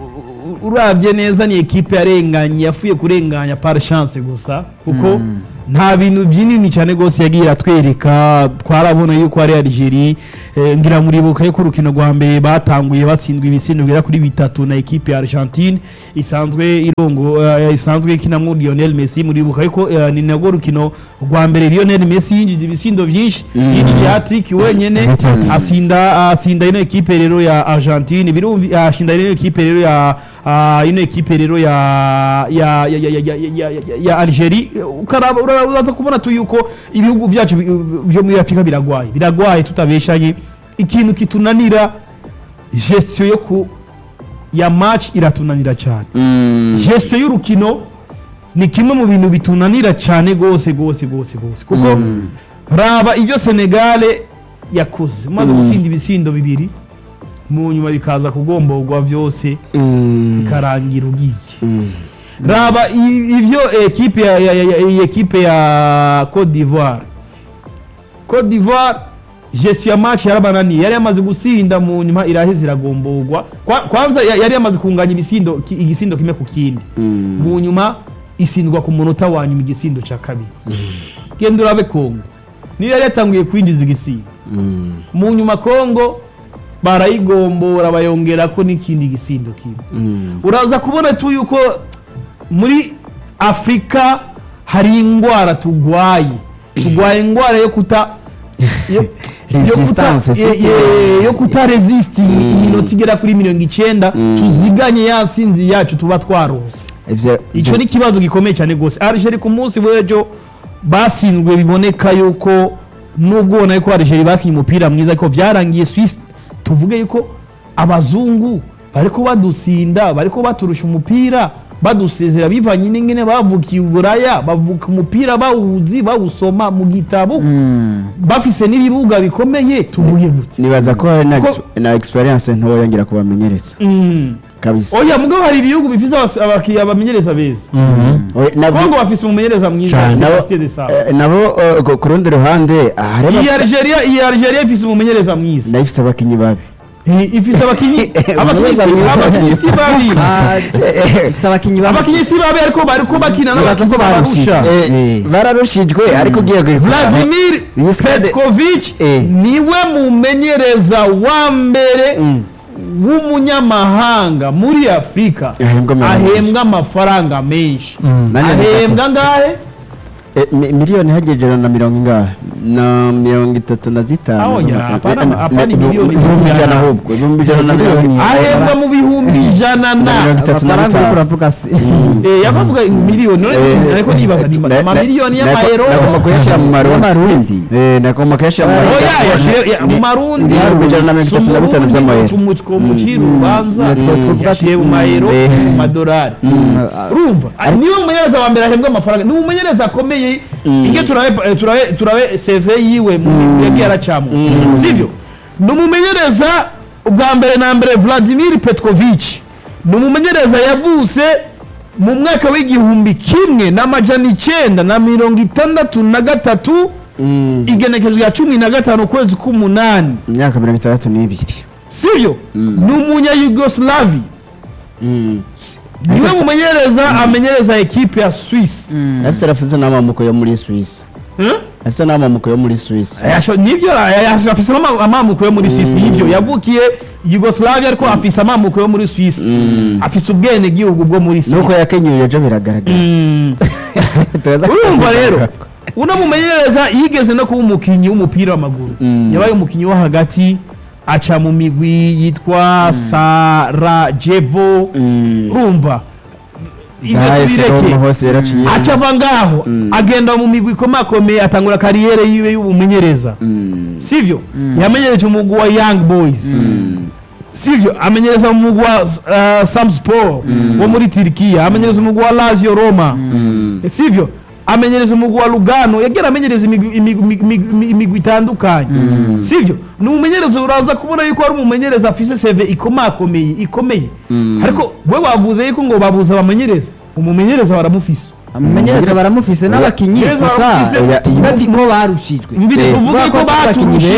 u- uravye neza ni ekipe yarenganye yafuye kurenganya par chance gusa kuko nta bintu byinini cyane rwose yagiye iratwereka twarabona yuko ari Algeria eh, ngira muribuka yuko urukino rwa mbere batanguye batsindwa ibisindo bigera kuri bitatu na ekipe ya Argentine isanzwe irongo eh, isanzwe ikinamwo Lionel Messi muribuka yuko eh, ni nagwo rukino rwa mbere Lionel Messi yinjije ibisindo byinshi yinjije hat-trick wenyene Bitatu. asinda asinda ino ekipe rero ya Argentine birumvi ashinda ino ekipe rero ya ah, ino ekipe rero ya ya ya ya ya ya, ya, ya, ya Algeria ukaraba ura- uraza kubona tu yuko ibihugu byacu bi- byo muri Afrika biragwaye biragwaye tutabeshanye ikintu kitunanira gestion yo ku ya match iratunanira cyane gestion y'urukino ni kimwe mu bintu bitunanira cyane gose gose gose gose kuko raba ibyo Senegale yakoze maze gutsinda ibisindo bibiri mu nyuma bikaza kugomborwa byose bikarangira ugiye raba i- ivyo ekipe ya, ya, ya, ya, iyi ekipe ya Cote d'Ivoire Cote d'Ivoire gestion ya match yarabananiye yari yamaze gusinda mu nyuma iraheze iragomborwa Kwa- kwanza ya- yari yamaze kunganya ibisindo ki- igisindo kimwe ku kindi mu nyuma isindwa ku munota wa nyuma igisindo cya kabiri genda urabe Kongo niyo yari yatanguye kwinjiza igisindo mu nyuma Kongo barayigombora bayongera ko n'ikindi gisindo kimwe uraza kubona tu yuko muri afurika hari indwara turwaye turwaye indwara yo kuta yo- yo kuta- Resistance, ye- fitness. ye- yo kuta resist iminota igera kuri mirongo icyenda tuziganye ya nsinzi yacu tuba twarose ivyo icyo ni ikibazo gikomeye cyane rwose Algeria ku munsi w'ejo basinzwe biboneka yuko nubwo ubona yuko Algeria bakinnye umupira mwiza ariko byarangiye Swiss tuvuge yuko abazungu bariko badusinda bariko baturusha umupira badusezera bivanye n'ingene bavukiye uburaya bavuka umupira bawuzi bawusoma mu gitabo bafise n'ibibuga bikomeye tuvuge gute nibaza ko hari na Ko- ex- na experience ntoya ngira kubamenyereza Mm. kabisa oya mugabo hari ibihugu bifise abas- abakiriya bamenyereza beza Oya, nabwo- kongo bafise umumenyereza mwiza Cyane. Sebastien de Saba eh, nabo eh, ku- ku rundi ruhande ah, hari iyi abafise- Algeria iyi Algeria ifise umumenyereza mwiza nayo ifise abakinyi babi Eh, ifise abakinyi abakinyi Umumenyereza si- mwiza. abakinyi si babi ifite abakinnyi bamwe abakinyi si babi ariko bariko bakina Nibaza ko n'abakinyi barushije. barusha Eh, bararushijwe ariko ugiye guhita Vladimir Iyi squad- Petkovic Eh. niwe mumenyereza wa mbere w'umunyamahanga muri Afurika Ahembwa miliyoni ahembwa amafaranga menshi Nani ahembwa ngahe Eh, mi- miliyoni hagejera na mirongo ingahe na mirongo itatu na zitanu Aho ya, Eh, hapana- eh, hapana eh, miliyoni ibihumbi ijana ijana. ahubwo ibihumbi ijana na mirongo Miliyoni. ahembwa mu bihumbi ijana Na na mirongo itatu na amafaranga uriko bitanu uravuga si Eh, yabavuga miliyoni none Eh, ariko nibaza ni na- na- amamiliyoni nako- y'amayero nagomba kuyashyira mu marundi Y'amarundi. Eh, nagomba kuyashyira mu marundi oya yashire- ya- mu marundi ibihumbi ijana na mirongo itatu na bitanu by'amayero tumucira urubanza Natwe twavuga yashiye mu mayero Eh. mu madolari urumva Ah, niwe mumenyereza wa mbere ahembwa amafaranga ni umumenyereza akomeye inge turabe eh, turabe turabe CV yiwe mu yagiye aracamo sivyo ni umumenyereza ubwa mbere na mbere Vladimir Petkovic ni umumenyereza yavuse mu mwaka w'igihumbi kimwe n'amajana icenda na mirongo itandatu na gatatu igenekezo ya cumi na gatanu ukwezi k'umunani imyaka mirongo itandatu n'ibiri sivyo ni umunya-yugoslavi niwe mumenyereza amenyereza ekipe ya swiss afise arafuze n'amamuko yo muri Swiss Eh? afise n'amamuko yo muri Swiss Yasho- nivyo yasho- afise ama- amamuko yo muri swiss nivyo yavukiye yugoslavia ariko afise amamuko yo muri swiss afise ubwene gihugu bwo muri nuko swiss yakenyeye ejo biragaragara Mm. Tubaza ko urumva tuzi- rero uno mumenyereza yigeze no kuba umukinnyi w'umupira w'amaguru yabaye umukinnyi wo hagati aca mu migwi yitwa sarajevo urumva Ivyo Zahise tubireke. Roma hose yaraciye aca ava ngaho agenda mu migwi ikomakomeye atangura kariyere yiwe y'ubumenyereza sivyo yamenyereje umugwi wa young boys sivyo amenyereza umugwi wa uh, samspor wo muri tirikiya amenyereza umugwi wa lazio roma sivyo amenyereza umugwi wa lugano yagira amenyereza imigwi- imigwi imigwi- imigwi itandukanye sivyo ni umumenyereza uraza kubona yuko ari umumenyereza afise seve ikomakomeye ikomeye ariko we wavuze yuko ngo babuze abamenyereza umumenyereza baramufise umumenyereza baramufise n'abakinyi Yes, gusa baramufise. oya, tuvuga ati ko barushijwe Mvire Eh, tuvuge kubera ko abakinyi baturushije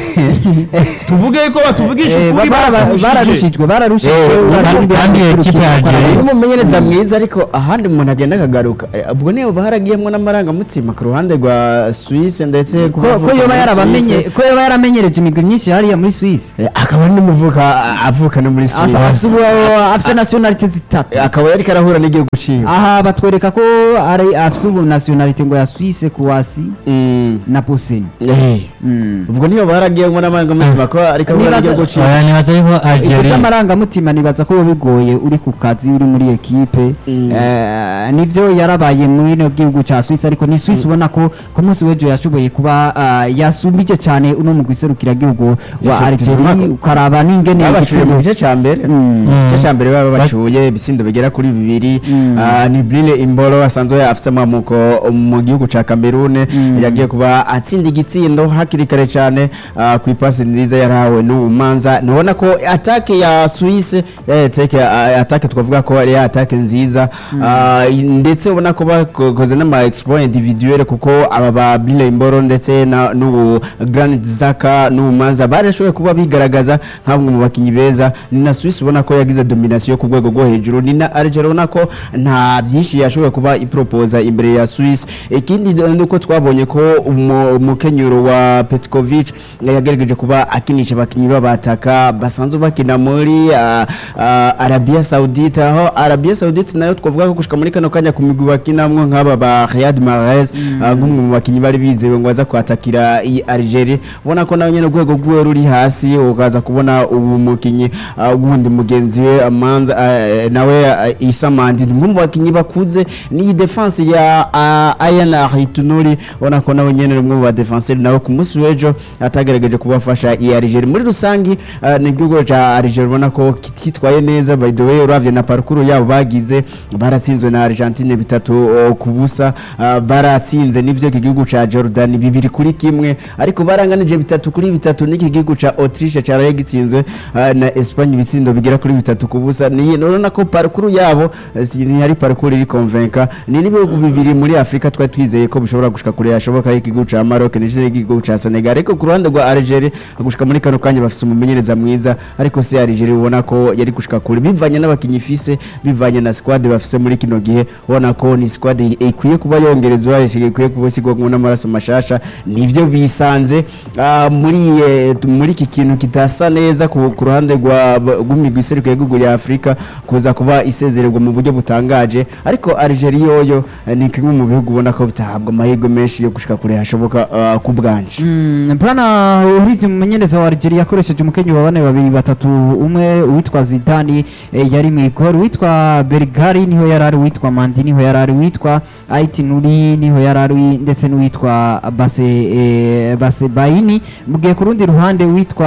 beza. tuvuge ko batuvugisha Eh, ukuri bara- baturushije bararushijwe bararushijwe Eh, urazi kandi- kandi ibyo ekipe ya bakurikirana. Algeria- n'umumenyereza mwiza ariko ahandi umuntu agenda akagaruka Eh, ubwo niyo baragiyemo n'amarangamutima ku ruhande rwa Suisse ndetse ko ko yoba yarabamenye ko yoba yaramenyereje imigwi myinshi hariya muri Suisse Eh, akaba n'umuvuka avuka no muri Suisse Asa- afise ubu- afise nationalite zitatu Eh, akaba yari karahura n'igihugu ciwe aha batwereka ko ari afise ubu nationalite ngo ya Suisse Croatie Mm. na Bosnie Eh, Mm. ubwo niyo baragiyemo n'amarangamutima ko ariko ahura Nibaza- n'igihugu ciwe oya nibaza yuko ibyo algeria by'amarangamutima nibaza ko biba bigoye uri ku kazi uri muri ekipe Mm. Eh, nivyo yarabaye muri ino gihugu ca Suisse ariko ni Suisse ubona ko ku munsi w'ejo yashoboye kuba ah, yasumbije cyane uno mu giserukira gihugu wa Effectivement. Algeria ukaraba n'ingene babacuye mu igitsina- gice cya mbere Mm. igice cya mbere baba bacuye ibitsindo bigera kuri bibiri Mm. Ah, ni Brille Imbolo asanzwe afite amamuko mu gihugu cya Cameroon yagiye kuba atsinda igitsindo hakiri kare cyane ah, ku ipasi nziza yarahawe n'ubumanza nubona ko atake ya Suisse ya atake atake twavuga ko ari atake nziza Ah, ndetse ubona ko bakoze n'ama exploit individuel kuko aba ba Brille Imbolo ndetse na n'ubu Granit Xhaka n'ubumanza barashoboye kuba bigaragaza nk'amwe mu bakinnyi beza ni na Suisse ubona ko yagize domination ku rwego rwo hejuru ni na Algeria ubona ko nta byinshi yashoboye kuba ipropoza imbere ya Suisse ikindi ni uko twabonye ko umu- umukenyero wa Petkovic yagerageje kuba akinisha abakinnyi b'abataka basanzwe bakina muri ah, ah, Arabia Saudite aho Arabia Saudite nayo twavuga ko gushika muri kano kanya ku migwi bakinamwo nk'aba ba Riyad Mahrez ah, nk'umwe mu bakinnyi bari bizewe ngo aza kwatakira iyi Algeria ubona ko nawe nyene urwego rwiwe ruri hasi ukaza kubona ubu mukinyi ah, wundi mugenzi we Amanza ah, nawe ah, Issa Mandi ni umwe mu bakinyi bakuze ni defense ya ah, Ayan Hitunuri ubona ko nawe nyene ni umwe mu ba defenseur nawe ku munsi w'ejo atagerageje kubafasha iyi Algeria muri rusangi ah, ni igihugu ca Algeria ubona ko kititwaye neza by the way uravye na parcours yabo bagize baratsinzwe na Argentine bitatu oh, ku busa ah, baratsinze n'ivyo iki gihugu ca Jordan bibiri kuri kimwe ariko baranganije bitatu kuri bitatu n'iki gihugu ca Autriche caraye gitsinzwe ah, na Espagne ibitsindo bigera kuri bitatu ku busa ni urabona ko parcours yabo eh, si ni ari parcours iri convaincre ni n'ibihugu bibiri muri Afrika twari twizeye ko bishobora gushika kure yashoboka ari igihugu ca Maroc n'ikindi igihugu ca Senegal ariko ku ruhande rwa Algeria gushika muri kano kanya bafise umumenyereza mwiza ariko si Algeria ubona ko yari gushika kure bivanye n'abakinyi ifise bivanye na squad bafise muri kino gihe ubona ko ni squad ikwiye kuba yongerezwa ikwiye kuba ishyirwamo n'amaraso mashasha nivyo bisanze ah, muri eh, muri iki kintu kitasa neza ku ku ruhande rwa rw'imigwi iserukiye igihugu ya Afrika kuza kuba isezererwa mu buryo butangaje ariko Algeria yoyo eh, ni kimwe mu bihugu ubona ko bitahabwa amahirwe menshi yo gushika kure hashoboka ah, ku bwanje Mm, Bwana uhize umumenyereza wa Algeria yakoresheje umukenyi wa bane babiri batatu umwe uwitwa Zidane eh, yari mu igor uwitwa Bergari niho yari ari uwitwa Mandi niho yari ari uwitwa Aiti Nuri niho yari ari ndetse n'uwitwa Base eh, Base Baini mu gihe ku rundi ruhande uwitwa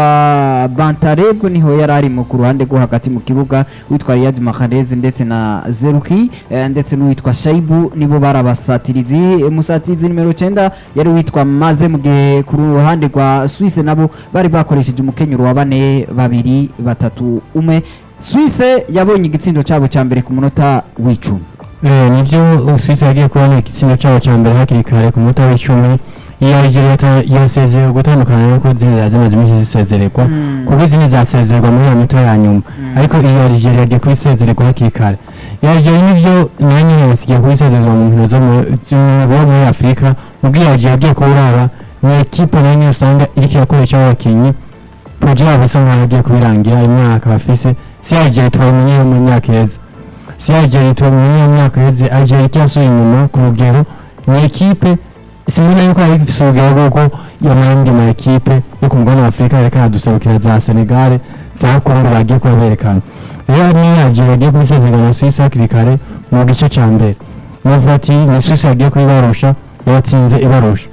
Bantareb niho yari ari mu ku ruhande rwo hagati mu kibuga uwitwa Riyad Mahrez ndetse na Zeruki eh, ndetse n'uwitwa Shaibu nibo barabasatirizi Eh, musatirizi nimero 9 yari uwitwa Maze mu gihe ku ruhande rwa Suisse nabo bari bakoresheje umukenyero wa bane babiri batatu umwe Suisse yabonye igitsindo cyabo cya mbere ku munota w'icumi Eh, nibyo Suisse yagiye kubona igitsina cyabo cya mbere hakiri kare ku munota w'icumi iyo Algeria yata- yasezerewe gutandukana nuko zindi zari zimaze iminsi zisezererwa Mm. kuko izindi zasezererwa muri iyo mito ya nyuma ariko iyo Algeria yagiye kubisezererwa hakiri kare iyo Algeria nibyo nayo nyine yasigaye kubisezererwa mu nkino zo mu- zo mu- muri Afurika mu bwo iyo Algeria yagiye kuburaba ni ekipe nayo nyine usanga iriko irakoresha abakinnyi proje yabo isa nkaho yagiye kubirangira imyaka bafise si Algeria twamenye mu myaka iheze si Algeria twamenye mu myaka iheze Algeria icyasuye inyuma ku rugero ni ekipe simbona yuko ari ifise urugero rw'uko yamahembwe ma ekipe yo ku mugabane wa Afurika yerekana duserukira za Senegal za Congo bagiye kuba berekana rero ni Algeria yagiye kubisezerana na Suisse hakiri kare mu gice ca mbere novuga ati ni Suisse yagiye kubibarusha yabatsinze ibarusha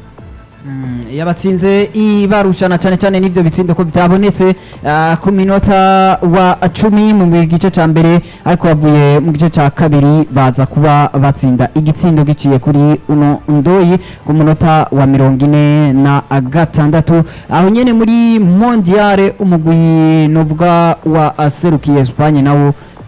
yabatsinze ibarushana cyane cyane n'ibyo bitsindo ko byabonetse ah, ku minota wa cumi mu gice cya mbere ariko bavuye mu gice cya kabiri baza kuba batsinda igitsindo giciye kuri uno ndoyi ku munota wa mirongo ine na gatandatu aho nyine muri mondiale umugwi novuga wa serukiye Espagne nawo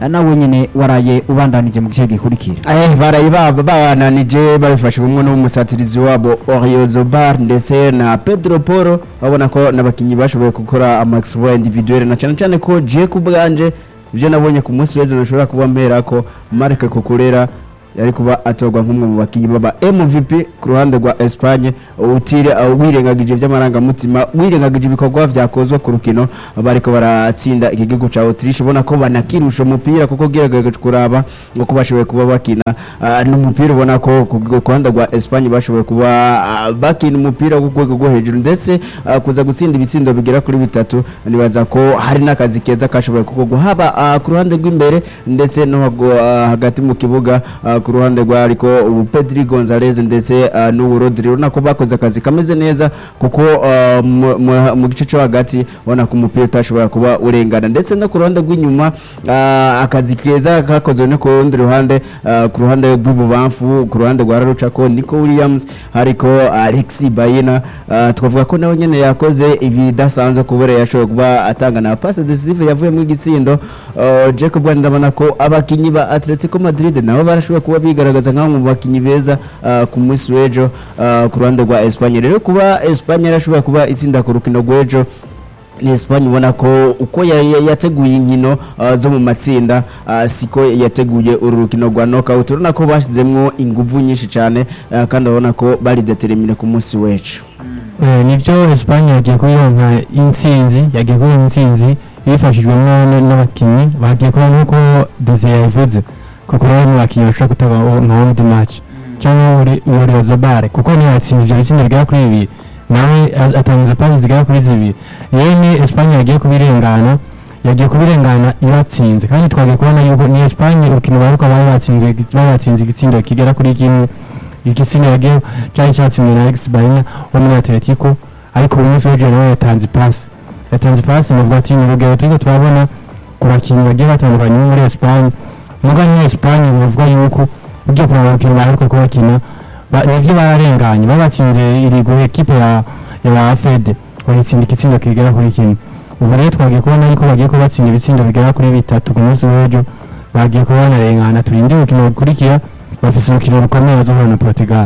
eh, nawe nyene waraye ubandanije mu gice gikurikira Eh, baraye baba bananije babifashijwemo n'umusatirizi wabo Orio Zobar ndetse na Pedro Poro babona ko n'abakinnyi bashoboye gukora amaxploit individuel na cyane cyane ko je ku bwanje ibyo nabonye ku munsi w'ejo nashobora kuba mpera ko Marc Cucurella yari kuba atorwa nk'umwe mu bakinnyi baba MVP ku ruhande rwa Espagne utire uh, wirengagije by'amarangamutima wirengagije ibikorwa vyakozwe ku rukino bariko baratsinda iki gihugu ca Autriche ubona ko banakirusha umupira kuko gerageje kuraba ngo ko bashoboye kuba bakina uh, n'umupira ubona ko ku ku ruhande rwa Espagne bashoboye kuba uh, bakina umupira ku rwego rwo hejuru ndetse uh, kuza gutsinda ibitsindo bigera kuri bitatu nibaza ko hari n'akazi keza kashoboye gukorwa haba uh, ku ruhande rw'imbere ndetse no hago- uh, hagati mu kibuga uh, ku ruhande rwa ariko ubu Pedri Gonzalez ndetse uh, n'ubu Rodri urabona ko bakoze akazi kameze neza kuko uh, mu- mu- mu gice cyo hagati ubona ko umupira utashobora kuba urengana ndetse no ku ruhande rw'inyuma uh, akazi keza kakozwe no ku rundi ruhande uh, ku ruhande rw'ububamfu ku ruhande rwa Rarucako Nico Williams hariko Alexi Bayina uh, twavuga ko nawe nyene yakoze ibidasanzwe kubera yashoboye kuba atanga na passe decisive yavuye mu gitsindo uh, Jacob Wanda ndabona ko abakinyi ba Atletico Madrid nabo barashoboye kuba bigaragaza nk'aho mu bakinyi beza uh, ku munsi w'ejo uh, ku ruhande rwa Espagne rero kuba Espagne yarashoboye kuba itsinda ku rukino rw'ejo ni Espagne ubona ko uko ya- ya- yateguye inkino uh, zo mu matsinda uh, siko yateguye uru rukino rwa knockout urabona ko bashyizemo ingufu nyinshi cyane uh, kandi urabona ko bari determine ku munsi w'ejo Eh, nibyo Espagne yagiye kuyironka intsinzi yagiye kuyironka intsinzi bifashijwemo n- n'abakinnyi bagiye kuba nk'uko Desire yabivuze kuko rero mu bakinnyi bashobora gutanga o- nka one the match cyangwa uri Uri Zabare kuko niyo yatsinze ibyo bitsinda bigera kuri bibiri nawe a- atangiza pasi zigera kuri zibiri rero ni Espagne yagiye kubirengana yagiye kubirengana ibatsinze kandi twagiye kubona yuko ni Espagne urukino baheruka bari batsinzwe bari batsinze igitsindo kigera kuri kimwe igitsina yagiye cyari cyatsinzwe na Alex Baina wo muri Atletico ariko uyu munsi w'ejo nawe yatanze pasi yatanze pasi navuga ati ni urugero turiko turabona ku bakinnyi bagiye batandukanye bo muri Espagne muga ni Espagne bavuga yuko ugiye kureba urukino baheruka kubakina ba- nivyo bararenganye babatsinze irigo ekipe ya ya Fede bayitsinda igitsindo kigera kuri kimwe ubu rero twagiye kubona yuko bagiye kubatsinda ibitsindo bigera kuri bitatu ku munsi w'ejo bagiye kuba banarengana turinde urukino rukurikira bafise urukino rukomeye bazohura na Portugal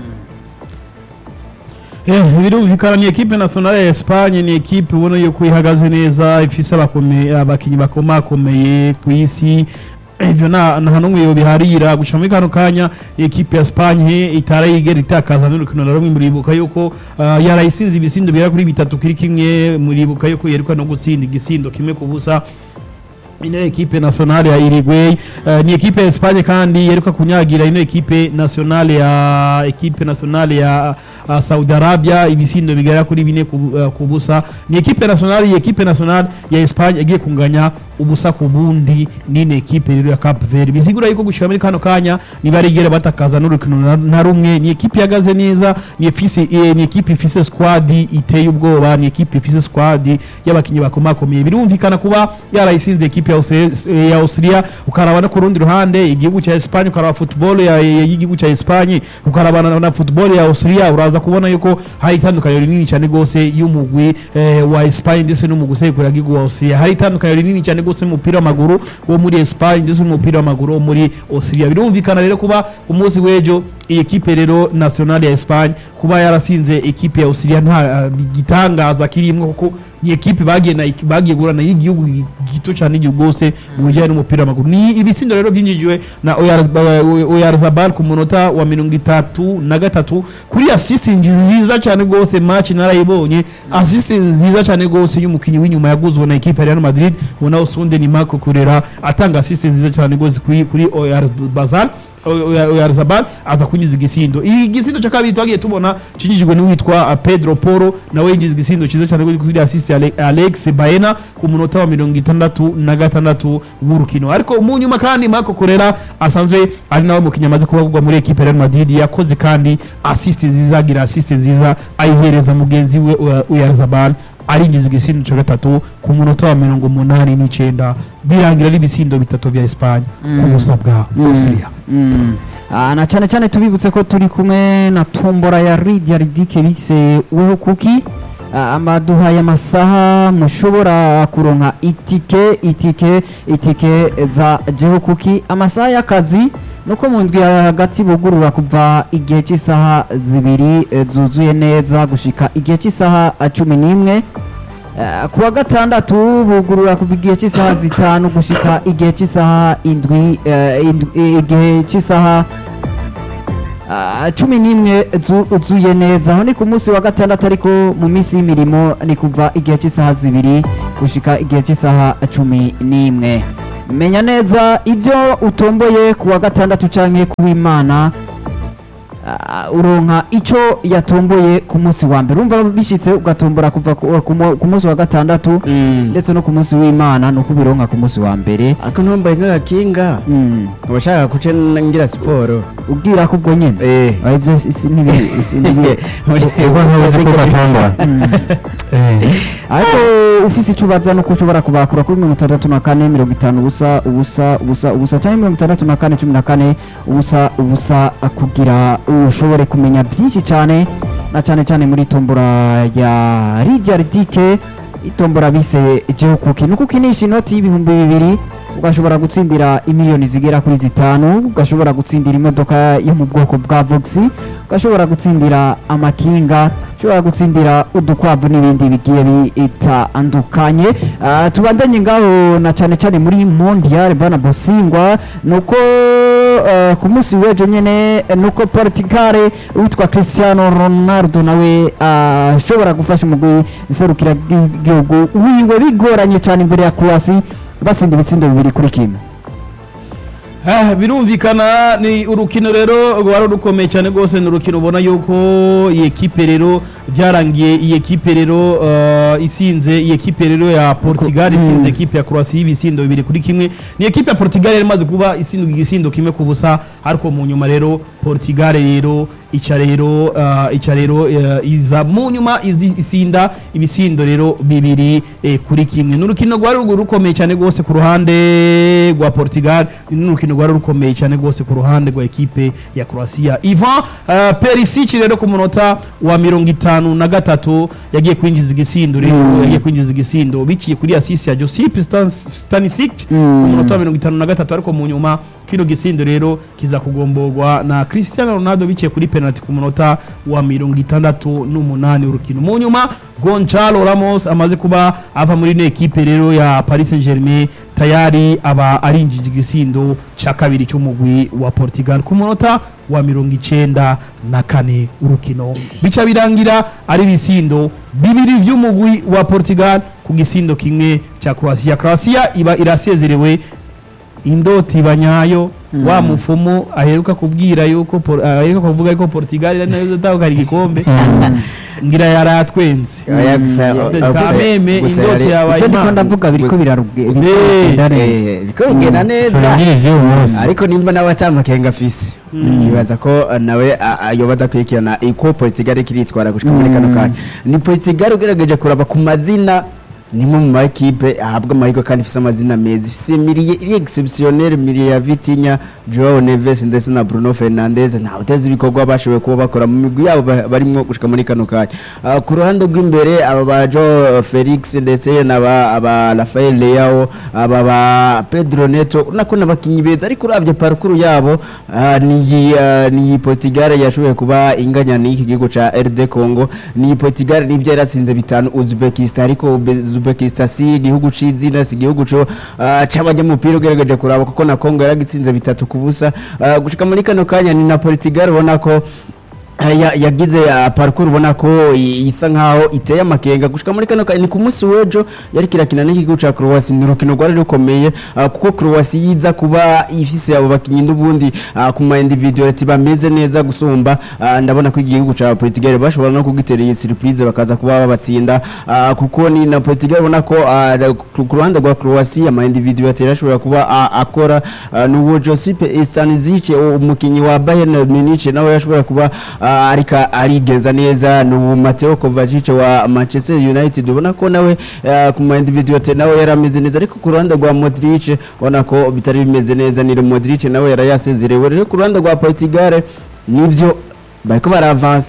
Eh, birumvikana ni ekipe nationale ya Espagne ni ekipe ubona yuko ihagaze neza ifise abakome- abakinyi bakomakomeye ku isi ivyo nta nta n'umwe yobiharira gushika muri kano kanya ekipe ya Espagne itarayigera itakaza n'urukino na rumwe muribuka yuko uh, yarayisinze ibisindo bigera kuri bitatu kuri kimwe muribuka yuko yerekwa no gutsinda igisindo kimwe ku busa ino ekipe nationale ya Uruguay uh, ni ekipe ya Espagne kandi yeruka kunyagira ino ekipe nationale ya ekipe nationale ya uh, Saudi Arabia ibisindo bigera kuri bine ku, uh, ku busa ni ekipe nationale ya ekipe nationale ya Espagne yagiye kunganya ubusa ku bundi n'ino ekipe rero ya Cape Verde bizigura yuko gushika muri kano kanya nibarigera batakaza n'urukino na- na rumwe ni ekipe yagaze neza ni efise eh, ni ekipe ifise squad iteye ubwoba ni ekipe ifise squad y'abakinyi bakomakomeye birumvikana kuba yarayisinze ekipe ya Austria- eh, ya Austria ukaraba no ku rundi ruhande igihugu cya Espagne ukaraba football ya ya- y'igihugu cya Espagne ukaraba na, na football ya Austria uraza kubona yuko hari itandukaniro rinini cyane gose y'umugwi eh, wa Espagne ndetse n'umugwi usekura igihugu wa Austria hari itandukaniro rinini cyane gose mu mupira w'amaguru wo muri Espagne ndetse n'umupira w'amaguru wo muri Austria birumvikana rero kuba umunsi w'ejo iyi ekipe rero nationale ya Espagne kuba yarasinze ekipe ya Austria nta uh, gitangaza kirimwo kuko ni ekipe bagiye na bagiye gurana y'igihugu gi- gito cyane igihugu gose mu bijyanye n'umupira w'amaguru ni ibitsindo rero byinjijwe na Oyar- Oyarzabal ku munota wa mirongo itatu na gatatu kuri assist nziza cyane gose match narayibonye assist nziza cyane gose y'umukinnyi w'inyuma yaguzwe na ekipe ya Real Madrid ubona usunde ni Marco Kurera atanga assist nziza cyane gose kuri kuri Oyarzabal Oyarzabal aza kunyuza igisindo iyi gisindo cya kabiri twagiye tubona kinyujijwe n'uwitwa uh, Pedro Poro nawe yinjiza igisindo cyiza cyane kuri assist ya Ale- Alex Baena ku munota wa mirongo itandatu na gatandatu w'urukino ariko mu nyuma kandi Marco Correa asanzwe ari nawe mukinnyi amaze kubagurwa muri ekipe ya Real Madrid yakoze kandi assist nziza agira assist nziza ayihereza mugenzi we uh, Oyarzabal arinjiza igisindo cya gatatu ku munota wa mirongo umunani n'icyenda birangira ari ibisindo bitatu vya Espagne ku busa bwa Austria Mm. Ah, na cyane cyane tubibutse ko turi kumwe na tombora ya Lydia Ridike bise weho kuki ah, baduhaye amasaha mushobora kuronka itike itike itike za jeho kuki amasaha y'akazi nuko mu ndwi ya hagati bugurura kuva igihe cy'isaha zibiri eh, zuzuye neza gushika igihe cy'isaha ah, cumi n'imwe Eh, ku wa gatandatu bugurura kuva igihe cy'isaha zitanu gushika igihe cy'isaha indwi eh, indwi- eh, igihe cy'isaha ah, cumi n'imwe zu- zuye neza aho ni ku munsi wa gatandatu ariko mu minsi y'imirimo ni kuva igihe cy'isaha zibiri gushika igihe cy'isaha cumi n'imwe menya neza ibyo utomboye ku wa gatandatu canke ku w'imana Ah, uronka ico yatomboye ku munsi wa mbere urumva bishitse ugatombora kuva ku- ku mu- ku munsi wa gatandatu ndetse no ku munsi w'imana nuko ubironka ku munsi wa mbere ariko ntumbaye nk'agakinga Mm, nkaba nshaka guca ngira siporo ubwira ko ubwo nyene Eh. Ah, ivyo isi ntibi- isi ntibi- ubwo ntuzi ko gatondora ariko ufise ico ubaza nuko ushobora kubakura kuri mirongo itandatu na kane mirongo itanu ubusa ubusa ubusa ubusa canke mirongo itandatu na kane cumi na kane ubusa ubusa kugira ushobore kumenya vyinshi cane na cane cane muri tombora ya Lydia Ridike itombora bise jeho kuki nuko ukinisha inoti y'ibihumbi bibiri ugashobora gutsindira imiliyoni zigera kuri zitanu ugashobora gutsindira imodoka yo mu bwoko bwa Vox ugashobora gutsindira amakinga ushobora gutsindira udukwavu n'ibindi bigiye bitandukanye Ah, tubandanye ngaho na cyane cyane muri mondial bana bosingwa nuko eh, ku munsi w'ejo nyene eh, nuko Portugal witwa Cristiano Ronaldo nawe ah, ashobora gufasha umugwi iserukira igihugu wiwe bigoranye cyane imbere ya Croatia batsinda ibitsindo bibiri kuri kimwe Ah, birumvikana ni urukino rero rwari rukomeye cyane rwose ni urukino ubona yuko iyi ekipe rero byarangiye iyi ekipe rero uh, isinze iyi ekipe rero ya Portugal isinze ekipe ya Croatia y'ibisindo bibiri kuri kimwe ni ekipe ya Portugal yari imaze kuba isindwa igisindo kimwe ku busa ariko mu nyuma rero Portugal rero ica rero uh, ica rero uh, iza mu nyuma izi- isinda ibisindo rero bibiri eh, kuri kimwe ni urukino rwari rugu- rukomeye cyane rwose ku ruhande rwa Portugal ni urukino rwari rukomeye cyane rwose ku ruhande rwa ekipe ya Croatia Ivan uh, Perisic rero ku munota wa mirongo itanu na gatatu yagiye kwinjiza igisindo rero yagiye kwinjiza igisindo biciye kuri assist ya Josip Stan- Stanisic ku munota wa mirongo itanu na gatatu ariko mu nyuma kino gisindo rero kiza kugomborwa na Cristiano Ronaldo biciye kuri penalty ku munota wa mirongo itandatu n'umunani urukino mu nyuma Gonçalo Ramos amaze kuba ava muri ino ekipe rero ya Paris Saint-Germain tayari aba arinjije igisindo cya kabiri cy'umugwi wa Portugal ku munota wa mirongo icenda na kane urukino bica birangira ari ibisindo bibiri vy'umugwi wa Portugal ku gisindo kimwe cya Croatia Croatia iba irasezerewe indoti banyayo wa mufumu aheruka kubwira yuko Por- aheruka kuvuga yuko Portugal ari nayo izatahukana igikombe ngira yaratwenze Oya, gusa- Mm, o- o- gusa- kameme gusa indoti yari- yabaye ivyo ndiko impamo. ndavuga biriko biraruge biriko Eh, biragenda neza Eh, biriko bigenda neza turangire ivy'uyu munsi ariko nimba nawe atamakenga afise nibaza ko uh, nawe a- a- yoba adakurikirana iko Portugal kiritwara gushika muri kano kanya ni Portugal ugerageje kuraba ku mazina nimwe mu maekipe ahabwa amahirwe kandi ifise amazina meza ifise miriye iri exceptionnel miriye ya Vitinha Joao Neves ndetse na Bruno Fernandes nta uteze ibikorwa bashoboye kuba bakora mu migwi yabo ba- barimwo gushika muri kano kanya Ah, ku ruhande rw'imbere aba ba Joao Felix ndetse n'aba aba Rafael Leao aba ba Pedro Neto unako n'abakinyi beza ariko uravye parcours yabo ah, ni ah, ni Portugal yashoboye kuba inganya n'iki gihugu ca RD Congo ni Portugal nivyo yaratsinze bitanu Uzbekistan ariko Ube- Uzbekistan si igihugu c'izina si igihugu co ah, c'abanyamupira ugerageje kuraba kuko na Congo yaragitsinze bitatu ku busa Ah, gushika muri kano kanya ni na Portugal ubona ko ya- yagize uh, parcours ubona ko i- isa nkaho iteye amakenga gushika muri kano kanya ni ku munsi w'ejo yari kirakina n'igihugu ca Croatia ni urukino rwari rukomeye uh, kuko Croatia yiza kuba ifise abo bakinyi n'ubundi uh, ku ma individuality bameze neza gusumba uh, ndabona ko igihugu ca Portugal bashobora no kugitera iyi surprise bakaza kuba babatsinda uh, kuko ni na Portugal ubona ko uh, ku ku ruhande rwa Croatia ama individuality yarashobora kuba uh, akora uh, n'uwo Josip Stanisic umukinyi wa Bayern Munich nawe yashobora kuba uh, ariko arigenza neza n'uwo Mateo Kovacic wa Manchester United ubona ko nawe uh, ku ma individuality nawe yarameze neza ariko ku ruhande rwa Modric ubona ko bitari bimeze neza ni Modric nawe yarayasezerewe rero ku ruhande rwa Portugal nivyo bariko baravansa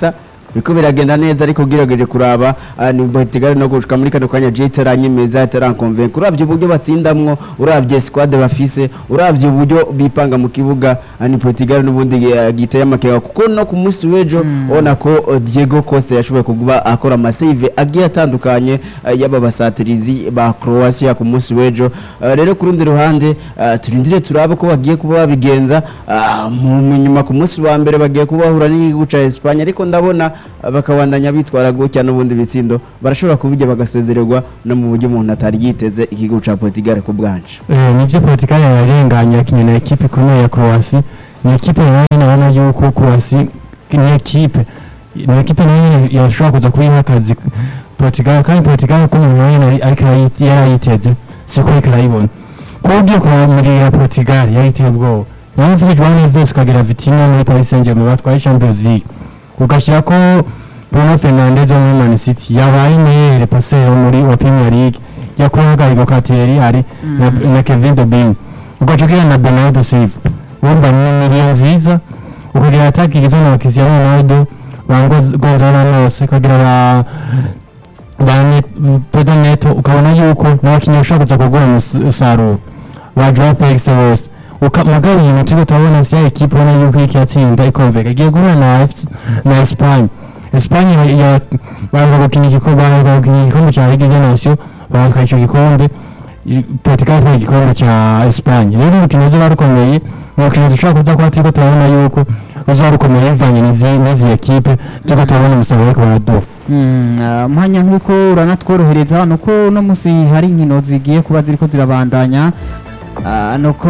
biriko biragenda neza ariko ugerageje kuraba ah, ni Portugal no gushika muri kano kanya je itaranyemeza itarankonvenka uravye uburyo batsindamwo uravye squad bafise uravye uburyo bipanga mu kibuga ah, ni Portugal n'ubundi eh, giteye amakenga kuko no ku munsi w'ejo ubona ko eh, Diego Costa yashoboye kuba akora amasave agiye atandukanye eh, y'aba basatirizi ba Croatia ku munsi w'ejo Eh, rero ku rundi ruhande eh, turindire turabe ko bagiye kuba babigenza ah, mu mu nyuma ku munsi wa mbere bagiye kuba bahura n'igihugu ca Espagne ariko ndabona ah, bakabandanya bitwara gutya n'ubundi bitsindo barashobora kubijya bagasezererwa no mu buryo umuntu atari yiteze igihugu ca Portugal ku bwanje Eh, nivyo Portugal yararenganye yakinye na ekipe ikomeye ya Croatia ni ekipe nayo nabona yuko Croatia ni ekipe ni ekipe nayo yashobora kuza kuyiha akazi Portugal kandi Portugal ko umuntu nayo ariko arayi- yarayiteze siko ariko arayibona ko ugiye kuramurira Portugal yariteye ubwoba nawe mvuze Joao Neves ukagira Vitinha muri Paris Saint-Germain batwaye Champions League ugashyira ko Bruno Fernandes wo muri Man City yabaye meilleur passeur muri wa Premier League yakoraga Igor Kateriari na, na Kevin De Bruyne ugaca ugira na Bernardo Silva urumva ni miliyo nziza ukagira ataki igizwe na Cristiano Ronaldo ba Gonz- Gonzalo Ramos ukagira ba ba Ne- Pedro Neto ukabona yuko n'abakinnyi bashobora kuza kugura umusaruro ba Joao Felix bose Uka- mugabo iyi miti utabona si ya ekipe ubona yuko iki yatsinda ikonveka igiye guhura na FC na Espagne Espagne ya- ya- baheruka gukina igikombe baheruka gukina igikombe cya Ligue des Nations bahatwaye icyo gikombe I- Portugal yatwaye igikombe cya Espagne rero urukino ruzoba rukomeye ni urukino dushobora kuza kuba turiko turabona yuko ruzoba rukomeye bivanye n'izi n'izi ekipe turiko turabona umusaruro ariko baraduha Mm, ah, mwanya nk'uko uranatworohereza nuko uno munsi hari inkino zigiye kuba ziriko zirabandanya Ah, nuko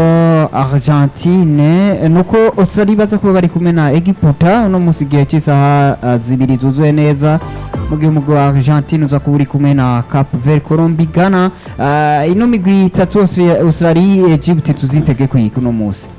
argentine nuko australia baza kuba bari kumwe na egiputa uno munsi igihe cy'isaha ah, zibiri zuzuye neza mu gihe umugwi wa argentine uza kuba uri kumwe na cap vert colombi ghana Ah, ino migwi itatu Austra- australia egypt tuzitege kwiga uno munsi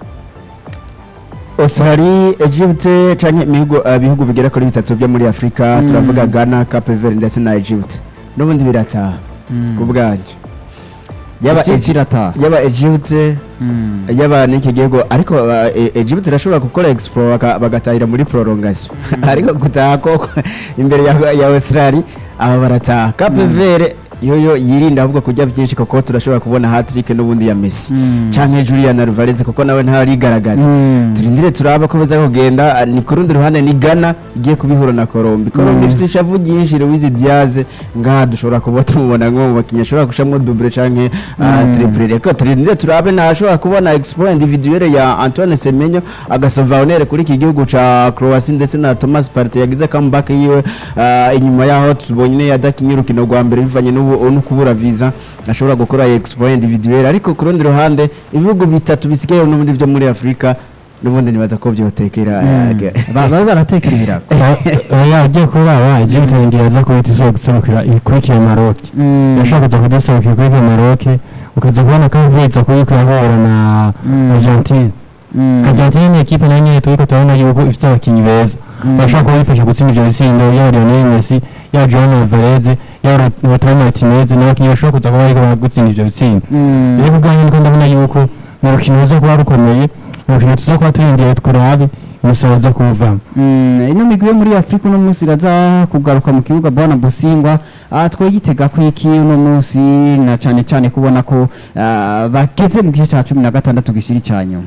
Australia, Egypte canke ibihugu uh, bihugu bigera kuri bitatu byo muri Afrika Mm. turavuga Ghana, Cape Verde ndetse na Egypte n'ubundi birataha ku bwanje yaba Egypt Egy- irataha yaba Egypte Mm. yaba n'iki gihugu ariko uh, E- Egypt irashobora gukora expo baka- bagatahira muri prolongation ariko gutaha koko imbere ya, ya Australia aba barataha Cape Verde yoyo yirinda ahubwo kujya byinshi kuko turashobora kubona hat-trick n'ubundi ya Messi Mm. canke Julian Alvarez kuko nawe ntarigaragaza Mm. turindire turabe ko baza kugenda ah, ni ku rundi ruhande ni Ghana igiye kubihura na Colombe Colombe ifite ishavu ryinshi Luis Diaz ngaha dushobora kuba tumubona nko mu bakinnyi ashobora gushamo double canke ah, Mm. triple reka turindire turabe ntashobora kubona exploit individuelle ya Antoine Semenyo agasova honere kuri iki gihugu ca Croatia ndetse na Thomas Partey yagize comeback yiwe ah, inyuma yaho tubonye yadakinye urukino rwa mbere bivanye n'ubu- no kubura visa ashobora gukora exploit individuelle ariko ku rundi ruhande ibihugu bitatu bisigaye n'ubundi byo muri Afrika n'ubundi nibaza ko byotekera Ba- babe baratekera ibirago oya agiye kuraba Egypt ngira aza kuhita izo guserukira ikurikira Maroc Mm. yashaka kuza kuduserukira ikurikira Maroc ukaza kubona ko avuye kuyiko yahura na Mm. Argentine Mm. Argentine ni ekipe nayo nyene turiko turabona yuko ifite abakinyi beza bashobora kuba bifasha gutsinda ivyo bitsindo yaba Lionel Messi yaba Joao Alvarez yaba Lautaro Martinez n'abakinyi bashobora kuza kuba bariko baragutsinda ivyo bitsindo Mm. rero kubwanjye niko ndabona yuko ni urukino ruza kuba rukomeye ni urukino tuza kuba turindiye turabe umusaruro uza kuwuvamo Mm, ino migwi yo muri afurika uno munsi iraza kugaruka mu kibuga bwana busingwa ah, twegitega ko iki uno munsi na cyane cyane kubona ko ah, bageze mu gice cya cumi na gatandatu gishyira icya nyuma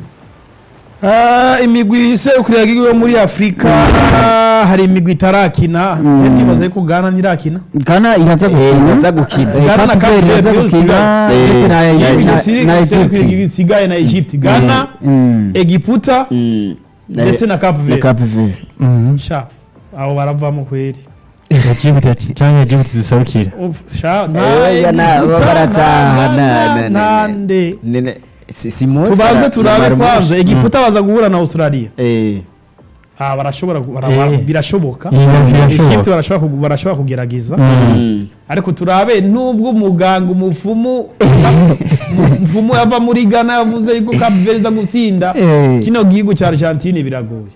Ah, imigwi iserukira yo muri afurika hari imigwi itarakina Mm. ndibaza yuko gana ntirakina ghana iraza gukina iraza gukina. Eh, Ghana na Cape Verde Cape iraza Verde gukina yose ndetse na Eh, na- Isiri- na iserukira egypt isigaye na egypt gana Mm. egiputa ndetse na cape na verde Cape Verde sha abo baravamo kweri Egypt cyangwa Egypt ziserukira Uf, sha Eh, ya na- Egiputa, barataha, na- na- na- na- na- nande Nene si si Musa tubanze na- turabe na Marmoush. kwanza egiputa baza guhura na australia Eh ah barashobora gu- bara- Eh. birashoboka Iyi birashoboka. Egypt barashobora kugu- barashobora kugerageza Mm. ariko turabe nubwo umuganga umufumu umufumu yava muri Ghana yavuze yuko Cape Verde iza gutsinda Eh. kino gihugu cya Argentine biragoye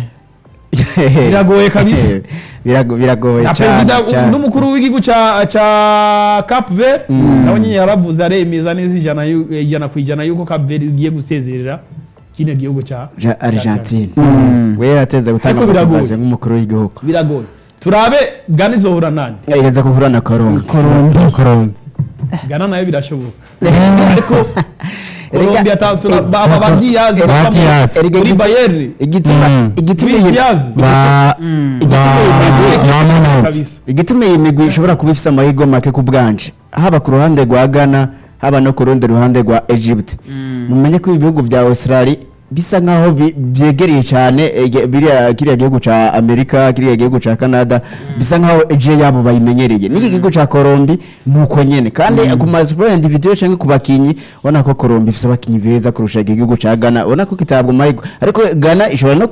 biragoye kabisa Birago- biragoye na cyane perezida cyane. n'umukuru w'igihugu cya cya Cape Verde nawe nyine yaravuze aremeza neza ijana yu- ijana ku ijana yuko Cape Verde igiye gusezerera kino gihugu cya Ja- Argentine Mm. we yateze gutanga Ariko biragoye. motivation nk'umukuru w'igihugu biragoye turabe gana izohura nani igeze kuhura na Colombe Colombe gana nayo birashoboka ariko Colombe atansura eh, aba ba Diaz eh, bava mu- Diaz. Erega muri igitsi- Bayern igituma Mm. igituma Luis iyi- Diaz ba igituma iyi migwi- ba Monad kabisa igituma iyi migwi ishobora kuba ifite amahirwe make ku bwanje haba ku ruhande rwa ghana haba no ku rundi ruhande rwa egypt mumenye ko ibihugu bya australia bisa nkaho bi- byegereye cyane ege- biriya kiriya gihugu cya amerika kiriya gihugu cya canada bisa nkaho eje yabo bayimenyereye n'iki gihugu cya colombi ni uko nyene kandi ku masiporo individuel cyangwa ku bakinyi ubona ko colombi ifite abakinyi beza kurusha iki gihugu cya ghana ubona ko kitabwa amahirwe ariko ghana ishobora no